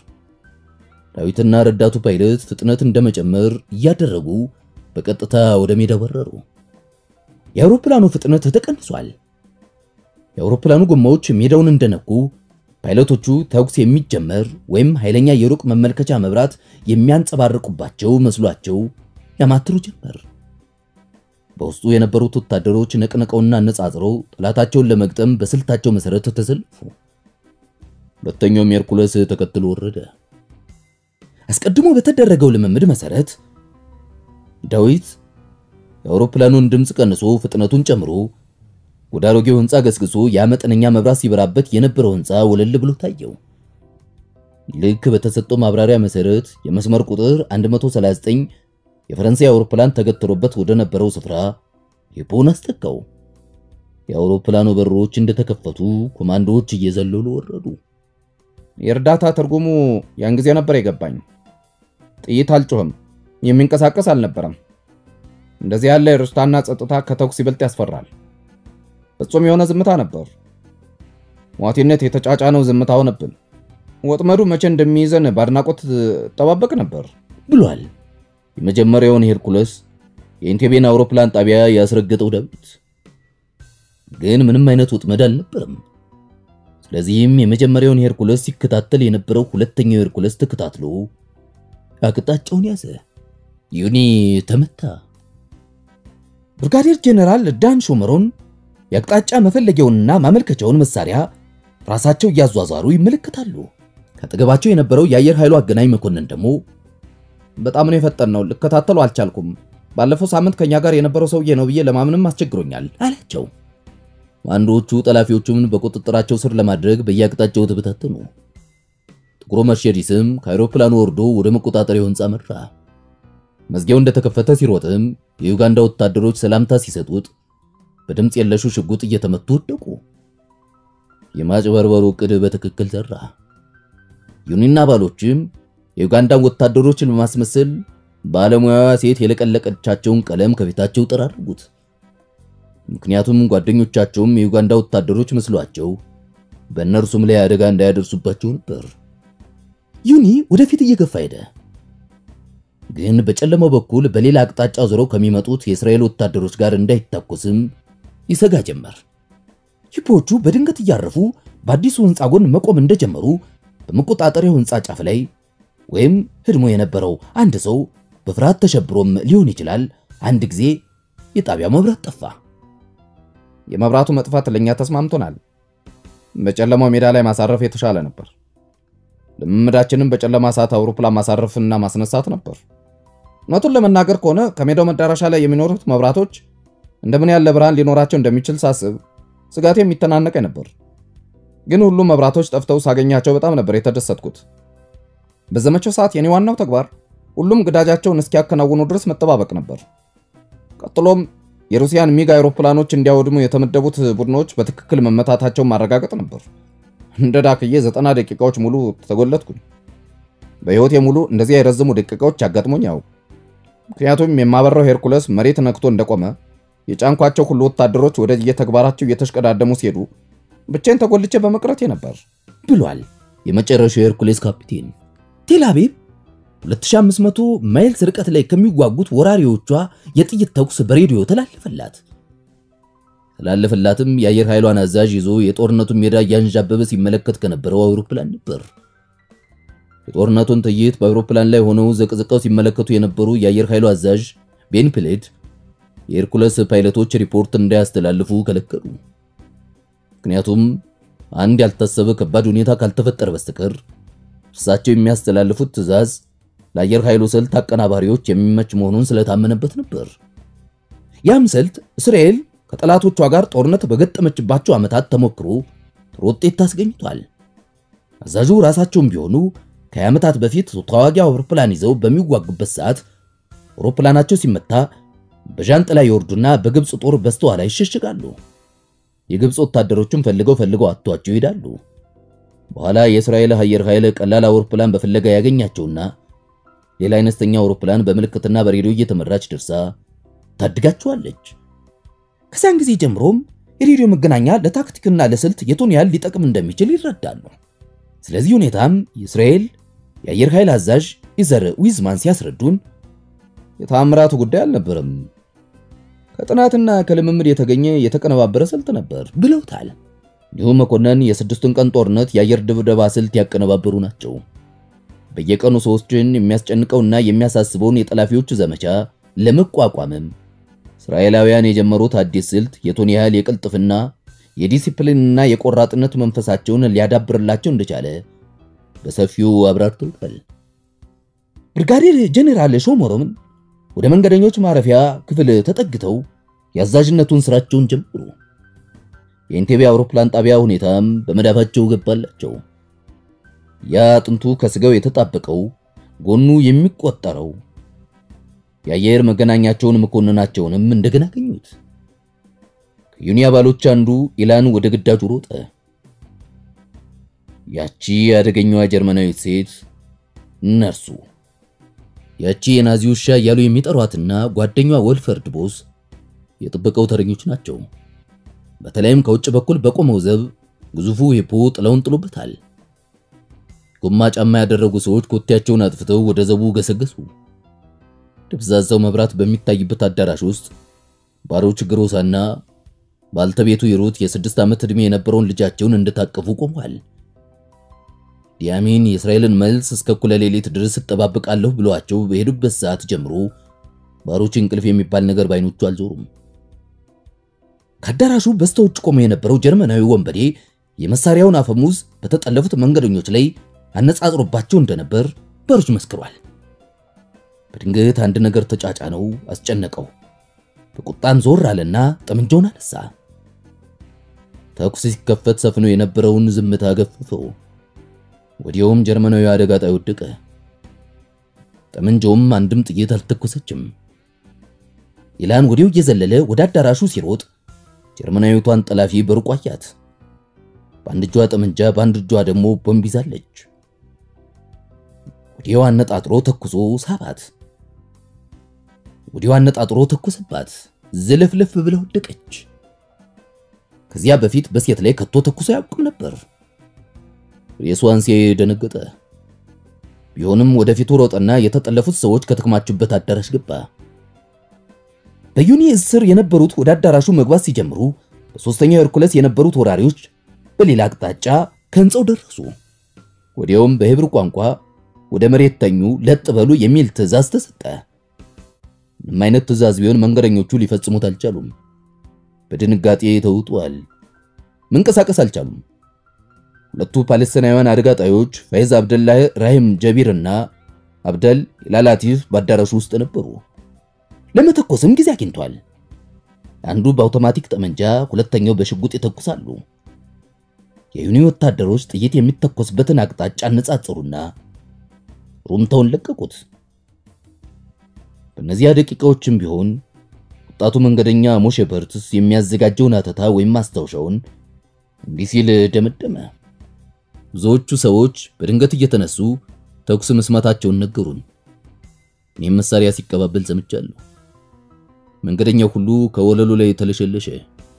ዳዊትና ረዳቱ ፓይለት ፍጥነት እንደመጨመር እያደረጉ በቀጥታ ወደ ሜዳ በረሩ። የአውሮፕላኑ ፍጥነት ተቀንሷል። የአውሮፕላኑ ጎማዎች ሜዳውን እንደነኩ ፓይለቶቹ ተኩስ የሚጀመር ወይም ኃይለኛ የሩቅ መመልከቻ መብራት የሚያንጸባርቁባቸው መስሏቸው ያማትሩ ጀመር። በውስጡ የነበሩት ወታደሮች ነቅነቀውና አነጻጽረው ጠላታቸውን ለመግጠም በስልታቸው መሰረት ተሰልፉ። ሁለተኛውም ሄርኩለስ ተከትሎ ወረደ። አስቀድሞ በተደረገው ልምምድ መሰረት ዳዊት የአውሮፕላኑን ድምፅ ቀንሶ ፍጥነቱን ጨምሮ ወደ አሮጌው ሕንፃ ገስግሶ ያ መጠነኛ መብራት ሲበራበት የነበረው ሕንፃ ወለል ብሎ ታየው። ልክ በተሰጠው ማብራሪያ መሰረት የመስመር ቁጥር 139 የፈረንሳይ አውሮፕላን ተገትሮበት ወደ ነበረው ስፍራ ሂፖን አስጠጋው። የአውሮፕላኑ በሮች እንደተከፈቱ ኮማንዶዎች እየዘለሉ ወረዱ። የእርዳታ ትርጉሙ ያን ጊዜ ነበር የገባኝ። ጥይት አልጮህም፣ የሚንቀሳቀስ አልነበረም። እንደዚህ ያለ የርስታና ጸጥታ ከተኩስ ይበልጥ ያስፈራል። ፍጹም የሆነ ዝምታ ነበር። ሟቲነት የተጫጫነው ዝምታ ሆነብን። ወጥመዱ መቼ እንደሚይዘን በአድናቆት ጠባበቅ ነበር ብሏል። የመጀመሪያውን ሄርኩለስ የኢንቴቤን አውሮፕላን ጣቢያ ያስረገጠው ዳዊት ግን ምንም አይነት ወጥመድ አልነበረም። ስለዚህም የመጀመሪያውን ሄርኩለስ ሲከታተል የነበረው ሁለተኛው ሄርኩለስ ተከታትሎ አቅጣጫውን ያዘ። ዩኒ ተመታ። ብርጋዴር ጄኔራል ዳን ሾመሮን የአቅጣጫ መፈለጊያውንና ማመልከቻውን መሳሪያ ራሳቸው እያዟዟሩ ይመለከታሉ። ከአጠገባቸው የነበረው የአየር ኃይሉ አገናኝ መኮንን ደግሞ በጣም ነው የፈጠነው፣ ልከታተሉ አልቻልኩም። ባለፈው ሳምንት ከኛ ጋር የነበረው ሰውዬ ነው ብዬ ለማምንም አስቸግሮኛል አላቸው። አንዶቹ ጠላፊዎቹን በቁጥጥራቸው ስር ለማድረግ በየአቅጣጫው ተበታተኑ። ጥቁሩ መርሴዲስም ከአውሮፕላኑ ወርዶ ወደ መቆጣጠሪያው ሕንፃ መራ። መዝጊያው እንደተከፈተ ሲሮጥም የዩጋንዳ ወታደሮች ሰላምታ ሲሰጡት በድምፅ የለሹ ሽጉጥ እየተመቱ ወደቁ። የማጭበርበሩ ዕቅድ በትክክል ሰራ። ዩኒና አባሎችም የዩጋንዳን ወታደሮችን በማስመሰል ባለሙያዋ ሴት የለቀለቀቻቸውን ቀለም ከፊታቸው ጠራርጉት። ምክንያቱም ጓደኞቻቸውም የዩጋንዳ ወታደሮች መስሏቸው በእነርሱም ላይ አደጋ እንዳያደርሱባቸው ነበር። ዩኒ ወደፊት እየገፋ ሄደ። ግን በጨለማው በኩል በሌላ አቅጣጫ ዞረው ከሚመጡት የእስራኤል ወታደሮች ጋር እንዳይታኮስም ይሰጋ ጀመር። ሂፖቹ በድንገት እያረፉ በአዲሱ ሕንፃ ጎን መቆም እንደጀመሩ በመቆጣጠሪያው ሕንፃ ጫፍ ላይ ወይም ህድሞ የነበረው አንድ ሰው በፍርሃት ተሸብሮም ሊሆን ይችላል። አንድ ጊዜ የጣቢያው መብራት ጠፋ። የመብራቱ መጥፋት ለእኛ ተስማምቶናል። በጨለማው ሜዳ ላይ ማሳረፍ የተሻለ ነበር። ልምምዳችንም በጨለማ ሰዓት አውሮፕላን ማሳረፍና ማስነሳት ነበር። እውነቱን ለመናገር ከሆነ ከሜዳው መዳረሻ ላይ የሚኖሩት መብራቶች እንደምን ያለ ብርሃን ሊኖራቸው እንደሚችል ሳስብ ስጋቴ የሚተናነቀኝ ነበር። ግን ሁሉም መብራቶች ጠፍተው ሳገኛቸው በጣም ነበር የተደሰትኩት። በዘመቻው ሰዓት የኔ ዋናው ተግባር ሁሉም ግዳጃቸውን እስኪያከናውኑ ድረስ መጠባበቅ ነበር። ቀጥሎም የሩሲያን ሚግ አውሮፕላኖች እንዲያወድሙ የተመደቡት ቡድኖች በትክክል መመታታቸውን ማረጋገጥ ነበር። እንደ ዳክዬ ዘጠና ደቂቃዎች ሙሉ ተጎለትኩኝ። በሕይወቴ ሙሉ እንደዚህ የረዘሙ ደቂቃዎች ያጋጥሞኝ ያው ምክንያቱም የማበራው ሄርኩለስ መሬት ነክቶ እንደቆመ የጫንኳቸው ሁሉ ወታደሮች ወደ የተግባራቸው እየተሽቀዳደሙ ሲሄዱ ብቻዬን ተጎልቼ በመቅረቴ ነበር ብሏል የመጨረሻው የሄርኩሌስ ካፒቴን። ቴል አቪቭ 2500 ማይልስ ርቀት ላይ ከሚዋጉት ወራሪዎቿ የጥይት ተኩስ በሬዲዮ ተላለፈላት። ተላለፈላትም የአየር ኃይሏን አዛዥ ይዞ የጦርነቱን ሜዳ እያንዣበበ ሲመለከት ከነበረው አውሮፕላን ነበር። የጦርነቱን ትዕይንት በአውሮፕላን ላይ ሆነው ዘቅዝቀው ሲመለከቱ የነበሩ የአየር ኃይሉ አዛዥ ቤን ፕሌድ የሄርኩለስ ፓይለቶች ሪፖርት እንዳያስተላልፉ ከለከሉ። ምክንያቱም አንድ ያልታሰበ ከባድ ሁኔታ ካልተፈጠረ በስተቀር እርሳቸው የሚያስተላልፉት ትዕዛዝ ለአየር ኃይሉ ስልት አቀናባሪዎች የሚመች መሆኑን ስለታመነበት ነበር። ያም ስልት እስራኤል ከጠላቶቿ ጋር ጦርነት በገጠመችባቸው ዓመታት ተሞክሮ ጥሩ ውጤት አስገኝቷል። አዛዡ ራሳቸውም ቢሆኑ ከ20 ዓመታት በፊት ተዋጊ አውሮፕላን ይዘው በሚዋጉበት ሰዓት አውሮፕላናቸው ሲመታ በዣንጥላ ይወርዱና በግብፅ ጦር በስተኋላ ይሸሽጋሉ። የግብፅ ወታደሮቹም ፈልገው ፈልገው አጥቷቸው ይሄዳሉ። በኋላ የእስራኤል አየር ኃይል ቀላል አውሮፕላን በፍለጋ ያገኛቸውና ሌላ አይነተኛ አውሮፕላን በምልክትና በሬዲዮ እየተመራች ደርሳ ታድጋቸዋለች። ከዚያን ጊዜ ጀምሮም የሬዲዮ መገናኛ ለታክቲክና ለስልት የቱን ያህል ሊጠቅም እንደሚችል ይረዳሉ። ስለዚህ ሁኔታም የእስራኤል የአየር ኃይል አዛዥ ኢዘር ዊዝማን ሲያስረዱን የታምራቱ ጉዳይ አልነበረም፣ ከጥናትና ከልምምድ የተገኘ የተቀነባበረ ስልት ነበር ብለውታል። እንዲሁም መኮንን የስድስቱን ቀን ጦርነት የአየር ድብደባ ስልት ያቀነባበሩ ናቸው። በየቀኑ ሰዎችን የሚያስጨንቀውና የሚያሳስበውን የጠላፊዎች ዘመቻ ለመቋቋምም እስራኤላውያን የጀመሩት አዲስ ስልት የቱን ያህል የቅልጥፍና የዲሲፕሊንና የቆራጥነት መንፈሳቸውን ሊያዳብርላቸው እንደቻለ በሰፊው አብራርተውታል። ብርጋዴር ጄኔራል ሾሞሮምን ወደ መንገደኞች ማረፊያ ክፍል ተጠግተው የአዛዥነቱን ስራቸውን ጀመሩ። የኢንቴቤ አውሮፕላን ጣቢያ ሁኔታም በመዳፋቸው ገባላቸው። ያ አጥንቱ ከስጋው የተጣበቀው ጎኑ የሚቆጠረው የአየር መገናኛቸውን መኮንናቸውንም እንደገና አገኙት። ከዩኒ አባሎች አንዱ ኢላን ወደ ግዳጁ ሮጠ። ያቺ አደገኛዋ ጀርመናዊት ሴት ነርሱ፣ ያቺ የናዚ ውሻ እያሉ የሚጠሯትና ጓደኛዋ ወልፈርድ ቦስ የጥበቃው ተረኞች ናቸው። በተለይም ከውጭ በኩል በቆመው ዘብ ግዙፉ ሂፖ ጥለውን ጥሎበታል። ጎማ ጫማ ያደረጉ ሰዎች ኮቴያቸውን አጥፍተው ወደ ዘቡ ገሰገሱ። ደብዛዛው መብራት በሚታይበት አዳራሽ ውስጥ ባሮች ግሮሳና ባልተቤቱ ይሩት የስድስት ዓመት ዕድሜ የነበረውን ልጃቸውን እንደታቀፉ ቆሟል። ዲያሚን የእስራኤልን መልስ እስከ እኩለ ሌሊት ድረስ እጠባበቃለሁ ብለዋቸው በሄዱበት ሰዓት ጀምሮ ባሮች እንቅልፍ የሚባል ነገር ባይኖቹ አልዞሩም። ከአዳራሹ በስተውጭ ቆሞ የነበረው ጀርመናዊ ወንበዴ የመሳሪያውን አፈሙዝ በተጠለፉት መንገደኞች ላይ አነጻጽሮባቸው እንደነበር ባሮች መስክሯል። በድንገት አንድ ነገር ተጫጫነው፣ አስጨነቀው። በቁጣም ዞር አለና ጠመንጃውን አነሳ። ተኩስ ሲከፈት ሰፍኖ የነበረውን ዝምታ ገፈፈው። ወዲያውም ጀርመናዊ አደጋ ጣይ ወደቀ። ጠመንጃውም አንድም ጥይት አልተኮሰችም። ኢላን ወዲያው እየዘለለ ወደ አዳራሹ ሲሮጥ ጀርመናዊቷን ጠላፊ በሩቅ አያት። በአንድ እጇ ጠመንጃ በአንድ እጇ ደግሞ ቦምብ ይዛለች። ወዲያው አነጣጥሮ ተኩሶ ሳባት። ወዲያው አነጣጥሮ ተኩስባት። ዝልፍልፍ ብላ ወደቀች። ከዚያ በፊት በሴት ላይ ከቶ ተኩሶ አያውቅም ነበር። ሬሷን ሲያይ ደነገጠ። ቢሆንም ወደፊቱ ሮጠና የተጠለፉት ሰዎች ከተከማቹበት አዳራሽ ገባ። በዩኒ ስር የነበሩት ወደ አዳራሹ መግባት ሲጀምሩ በሶስተኛው ሄርኩለስ የነበሩት ወራሪዎች በሌላ አቅጣጫ ከህንፃው ደረሱ። ወዲያውም በሄብር ቋንቋ ወደ መሬት ተኙ፣ ለጥ በሉ የሚል ትዕዛዝ ተሰጠ። ምንም አይነት ትዕዛዝ ቢሆን መንገደኞቹ ሊፈጽሙት አልቻሉም። በድንጋጤ ተውጧል። መንቀሳቀስ አልቻሉም። ሁለቱ ፓለስቲናውያን አደጋ ጣዮች ፈይዝ አብደላህ ራሂም ጀቢር እና አብደል ላላቲፍ በአዳራሹ ውስጥ ነበሩ። ለመተኮስም ጊዜ አግኝቷል። አንዱ በአውቶማቲክ ጠመንጃ፣ ሁለተኛው በሽጉጥ ይተኩሳሉ። የዩኒ ወታደሮች ጥይት የሚተኮስበትን አቅጣጫ አነጻጸሩና ሩምታውን ለቀቁት። በእነዚያ ደቂቃዎችም ቢሆን ወጣቱ መንገደኛ ሞሼ በርትስ የሚያዘጋጀውን አተታ ወይም ማስታወሻውን እንዲህ ሲል ደመደመ። ብዙዎቹ ሰዎች በድንገት እየተነሱ ተኩስ መስማታቸውን ነገሩን። እኔም መሳሪያ ሲቀባበል ሰምቻለሁ። መንገደኛው ሁሉ ከወለሉ ላይ ተለሸለሸ።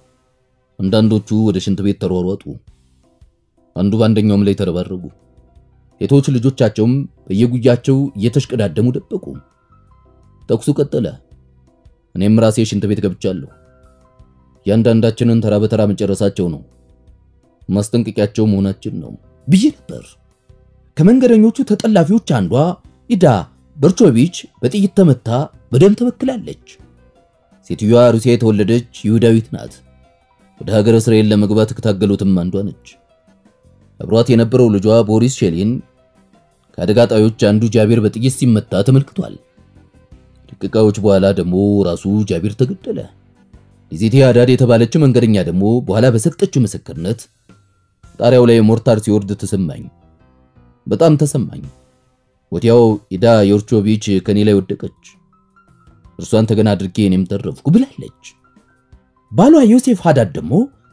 አንዳንዶቹ ወደ ሽንት ቤት ተሯሯጡ። አንዱ በአንደኛውም ላይ ተረባረቡ። ሴቶች ልጆቻቸውም በየጉያቸው እየተሽቀዳደሙ ደበቁ። ተኩሱ ቀጠለ። እኔም ራሴ ሽንት ቤት ገብቻለሁ። እያንዳንዳችንን ተራ በተራ መጨረሳቸው ነው ማስጠንቀቂያቸው መሆናችን ነው ብዬ ነበር። ከመንገደኞቹ ተጠላፊዎች አንዷ ኢዳ በርቾቪች በጥይት ተመታ በደም ተበክላለች። ሴትዮዋ ሩሲያ የተወለደች ይሁዳዊት ናት። ወደ ሀገረ እስራኤል ለመግባት ከታገሉትም አንዷ ነች። አብሯት የነበረው ልጇ ቦሪስ ሼሊን ከአደጋ ጣዮች አንዱ ጃቢር በጥይት ሲመታ ተመልክቷል። ደቂቃዎች በኋላ ደግሞ ራሱ ጃቢር ተገደለ። ሊዜቴ አዳድ የተባለችው መንገደኛ ደግሞ በኋላ በሰጠችው ምስክርነት ጣሪያው ላይ ሞርታር ሲወርድ ተሰማኝ፣ በጣም ተሰማኝ። ወዲያው ኢዳ ዮርቾቪች ከኔ ላይ ወደቀች። እርሷን ተገና አድርጌ እኔም ተረፍኩ ብላለች። ባሏ ዮሴፍ ሃዳድ ደግሞ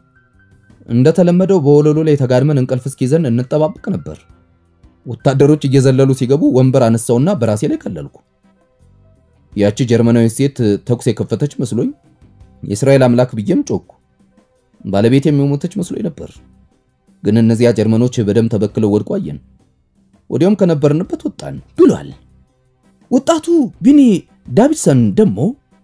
እንደተለመደው በወለሉ ላይ ተጋድመን እንቅልፍ እስኪዘን እንጠባበቅ ነበር። ወታደሮች እየዘለሉ ሲገቡ ወንበር አነሳውና በራሴ ላይ ቀለልኩ። ያቺ ጀርመናዊ ሴት ተኩስ የከፈተች መስሎኝ የእስራኤል አምላክ ብዬም ጮኩ። ባለቤት የሚሞተች መስሎኝ ነበር። ግን እነዚያ ጀርመኖች በደም ተበክለው ወድቆ አየን። ወዲያውም ከነበርንበት ወጣን ብሏል። ወጣቱ ቢኒ ዳቪድሰን ደግሞ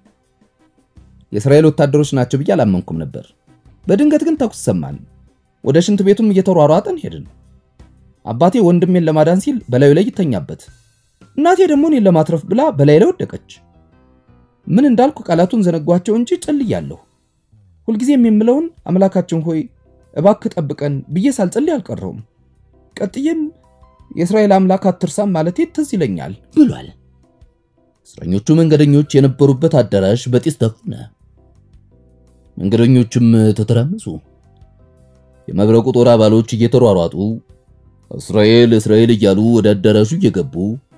የእስራኤል ወታደሮች ናቸው ብዬ አላመንኩም ነበር። በድንገት ግን ተኩስ ሰማን። ወደ ሽንት ቤቱም እየተሯሯጠን ሄድን። አባቴ ወንድሜን ለማዳን ሲል በላዩ ላይ ይተኛበት፣ እናቴ ደግሞ እኔን ለማትረፍ ብላ በላይ ላይ ወደቀች። ምን እንዳልኩ ቃላቱን ዘነጓቸው እንጂ ጸልያለሁ። ሁልጊዜም የምለውን አምላካችን ሆይ እባክህ ጠብቀን ብዬ ሳልጸልይ አልቀረውም። ቀጥዬም የእስራኤል አምላክ አትርሳም ማለቴ ትዝ ይለኛል ብሏል። እስረኞቹ መንገደኞች የነበሩበት አዳራሽ በጢስ ተፈነ። መንገደኞቹም ተተራመሱ። የመብረቁ ጦር አባሎች እየተሯሯጡ እስራኤል እስራኤል እያሉ ወደ አዳራሹ እየገቡ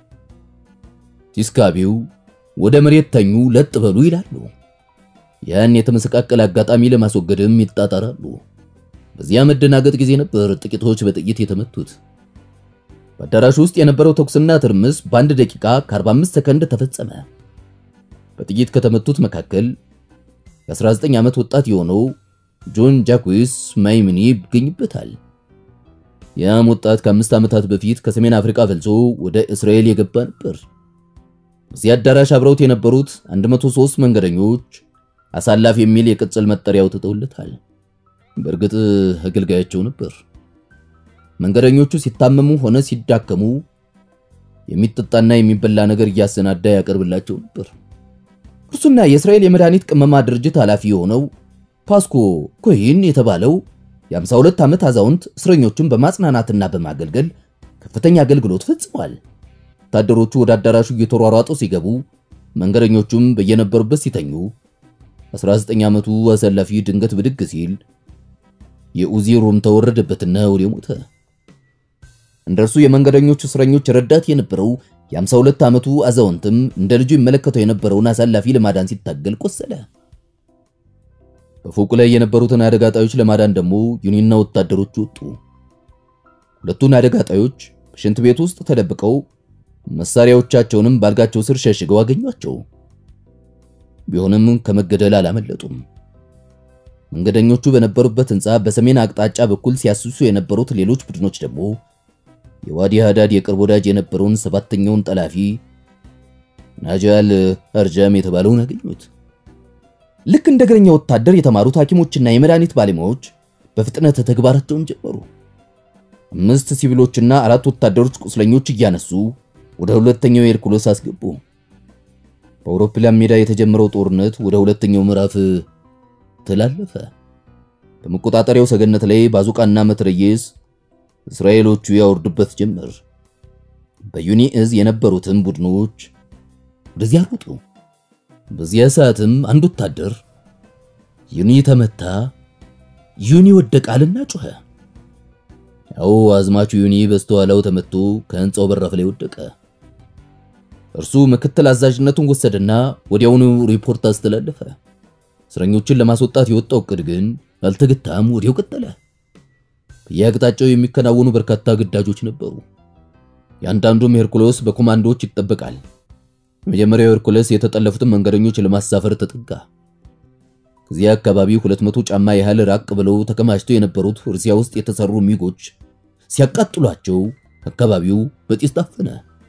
ቲስካቢው ወደ መሬት ተኙ፣ ለጥ በሉ ይላሉ። ያን የተመሰቃቀለ አጋጣሚ ለማስወገድም ይጣጣራሉ። በዚያ መደናገጥ ጊዜ ነበር ጥቂቶች በጥይት የተመቱት። በአዳራሹ ውስጥ የነበረው ተኩስና ትርምስ በአንድ ደቂቃ ከ45 ሰከንድ ተፈጸመ። በጥይት ከተመቱት መካከል የ19 ዓመት ወጣት የሆነው ጆን ጃኩዊስ ማይምኒ ይገኝበታል። ያም ወጣት ከአምስት ዓመታት በፊት ከሰሜን አፍሪካ ፈልሶ ወደ እስራኤል የገባ ነበር። በዚህ አዳራሽ አብረውት የነበሩት 103 መንገደኞች አሳላፍ የሚል የቅጽል መጠሪያ አውጥተውለታል። በእርግጥ አገልጋያቸው ነበር። መንገደኞቹ ሲታመሙ ሆነ ሲዳከሙ የሚጠጣና የሚበላ ነገር እያሰናዳ ያቀርብላቸው ነበር። እርሱና የእስራኤል የመድኃኒት ቅመማ ድርጅት ኃላፊ የሆነው ፓስኮ ኮይን የተባለው የ52 ዓመት አዛውንት እስረኞቹን በማጽናናትና በማገልገል ከፍተኛ አገልግሎት ፈጽሟል። ወታደሮቹ ወደ አዳራሹ እየተሯሯጡ ሲገቡ፣ መንገደኞቹም በየነበሩበት ሲተኙ 19 ዓመቱ አሰላፊ ድንገት ብድግ ሲል የኡዚ ሩም ተወረደበትና ወዲያው ሞተ። እንደርሱ የመንገደኞቹ እስረኞች ረዳት የነበረው የ52 ዓመቱ አዛውንትም እንደ ልጁ ይመለከተው የነበረውን አሳላፊ ለማዳን ሲታገል ቆሰለ። በፎቁ ላይ የነበሩትን አደጋ ጣዮች ለማዳን ደግሞ ዩኒና ወታደሮች ወጡ። ሁለቱን አደጋ ጣዮች በሽንት ቤት ውስጥ ተደብቀው መሳሪያዎቻቸውንም ባልጋቸው ስር ሸሽገው አገኟቸው። ቢሆንም ከመገደል አላመለጡም። መንገደኞቹ በነበሩበት ሕንፃ በሰሜን አቅጣጫ በኩል ሲያስሱ የነበሩት ሌሎች ቡድኖች ደግሞ የዋዲ ሃዳድ የቅርብ ወዳጅ የነበረውን ሰባተኛውን ጠላፊ ናጃል አርጃም የተባለውን አገኙት። ልክ እንደ እግረኛ ወታደር የተማሩት ሐኪሞችና የመድኃኒት ባለሙያዎች በፍጥነት ተግባራቸውን ጀመሩ። አምስት ሲቪሎችና አራት ወታደሮች ቁስለኞች እያነሱ ወደ ሁለተኛው የሄርኩሎስ አስገቡ። በአውሮፕላን ሜዳ የተጀመረው ጦርነት ወደ ሁለተኛው ምዕራፍ ተላለፈ። በመቆጣጠሪያው ሰገነት ላይ ባዙቃና መትረየስ እስራኤሎቹ ያወርዱበት ጀመር። በዩኒ እዝ የነበሩትን ቡድኖች ወደዚያ ሮጡ። በዚያ ሰዓትም አንድ ወታደር ዩኒ ተመታ፣ ዩኒ ወደቃልና ጮኸ። ያው አዝማቹ ዩኒ በስተኋላው ተመቶ ከህንፃው በራፍ ላይ ወደቀ። እርሱ ምክትል አዛዥነቱን ወሰደና ወዲያውኑ ሪፖርት አስተላለፈ። እስረኞችን ለማስወጣት የወጣው እቅድ ግን አልተገታም፣ ወዲያው ቀጠለ። በየአቅጣጫው የሚከናወኑ በርካታ ግዳጆች ነበሩ። የአንዳንዱም ሄርኩሎስ በኮማንዶዎች ይጠበቃል። የመጀመሪያው ሄርኩለስ የተጠለፉትን መንገደኞች ለማሳፈር ተጠጋ። ከዚያ አካባቢ 200 ጫማ ያህል ራቅ ብለው ተከማችተው የነበሩት ሩሲያ ውስጥ የተሰሩ ሚጎች ሲያቃጥሏቸው አካባቢው በጢስ ታፈነ።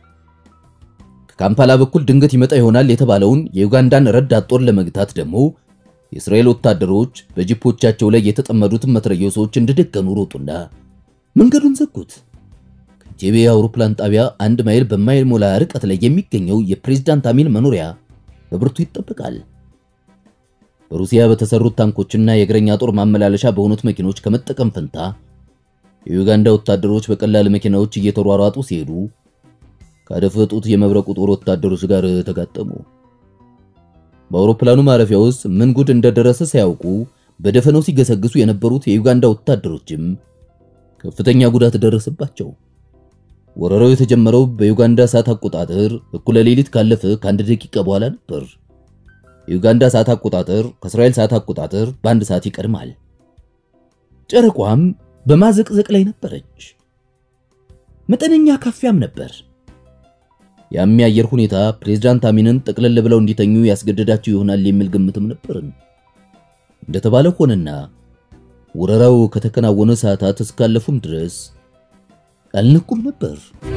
ከካምፓላ በኩል ድንገት ይመጣ ይሆናል የተባለውን የዩጋንዳን ረዳት ጦር ለመግታት ደግሞ የእስራኤል ወታደሮች በጂፖቻቸው ላይ የተጠመዱትን መትረየሶች እንደደቀኑ ሮጡና መንገዱን ዘጉት። ከጄቤ አውሮፕላን ጣቢያ አንድ ማይል በማይሞላ ርቀት ላይ የሚገኘው የፕሬዝዳንት አሚን መኖሪያ በብርቱ ይጠበቃል። በሩሲያ በተሰሩት ታንኮችና የእግረኛ ጦር ማመላለሻ በሆኑት መኪኖች ከመጠቀም ፈንታ የዩጋንዳ ወታደሮች በቀላል መኪናዎች እየተሯሯጡ ሲሄዱ ካደፈጡት የመብረቁ ጦር ወታደሮች ጋር ተጋጠሙ። በአውሮፕላኑ ማረፊያ ውስጥ ምን ጉድ እንደደረሰ ሳያውቁ በደፈነው ሲገሰግሱ የነበሩት የዩጋንዳ ወታደሮችም ከፍተኛ ጉዳት ደረሰባቸው። ወረራው የተጀመረው በዩጋንዳ ሰዓት አቆጣጠር እኩለ ሌሊት ካለፈ ከአንድ ደቂቃ በኋላ ነበር። የዩጋንዳ ሰዓት አቆጣጠር ከእስራኤል ሰዓት አቆጣጠር በአንድ ሰዓት ይቀድማል። ጨረቋም በማዘቅዘቅ ላይ ነበረች። መጠነኛ ካፊያም ነበር። ያም የአየር ሁኔታ ፕሬዝዳንት አሚንን ጠቅለል ብለው እንዲተኙ ያስገደዳቸው ይሆናል የሚል ግምትም ነበርን። እንደተባለ ሆነና ወረራው ከተከናወነ ሰዓታት እስካለፉም ድረስ አልነቁም ነበር።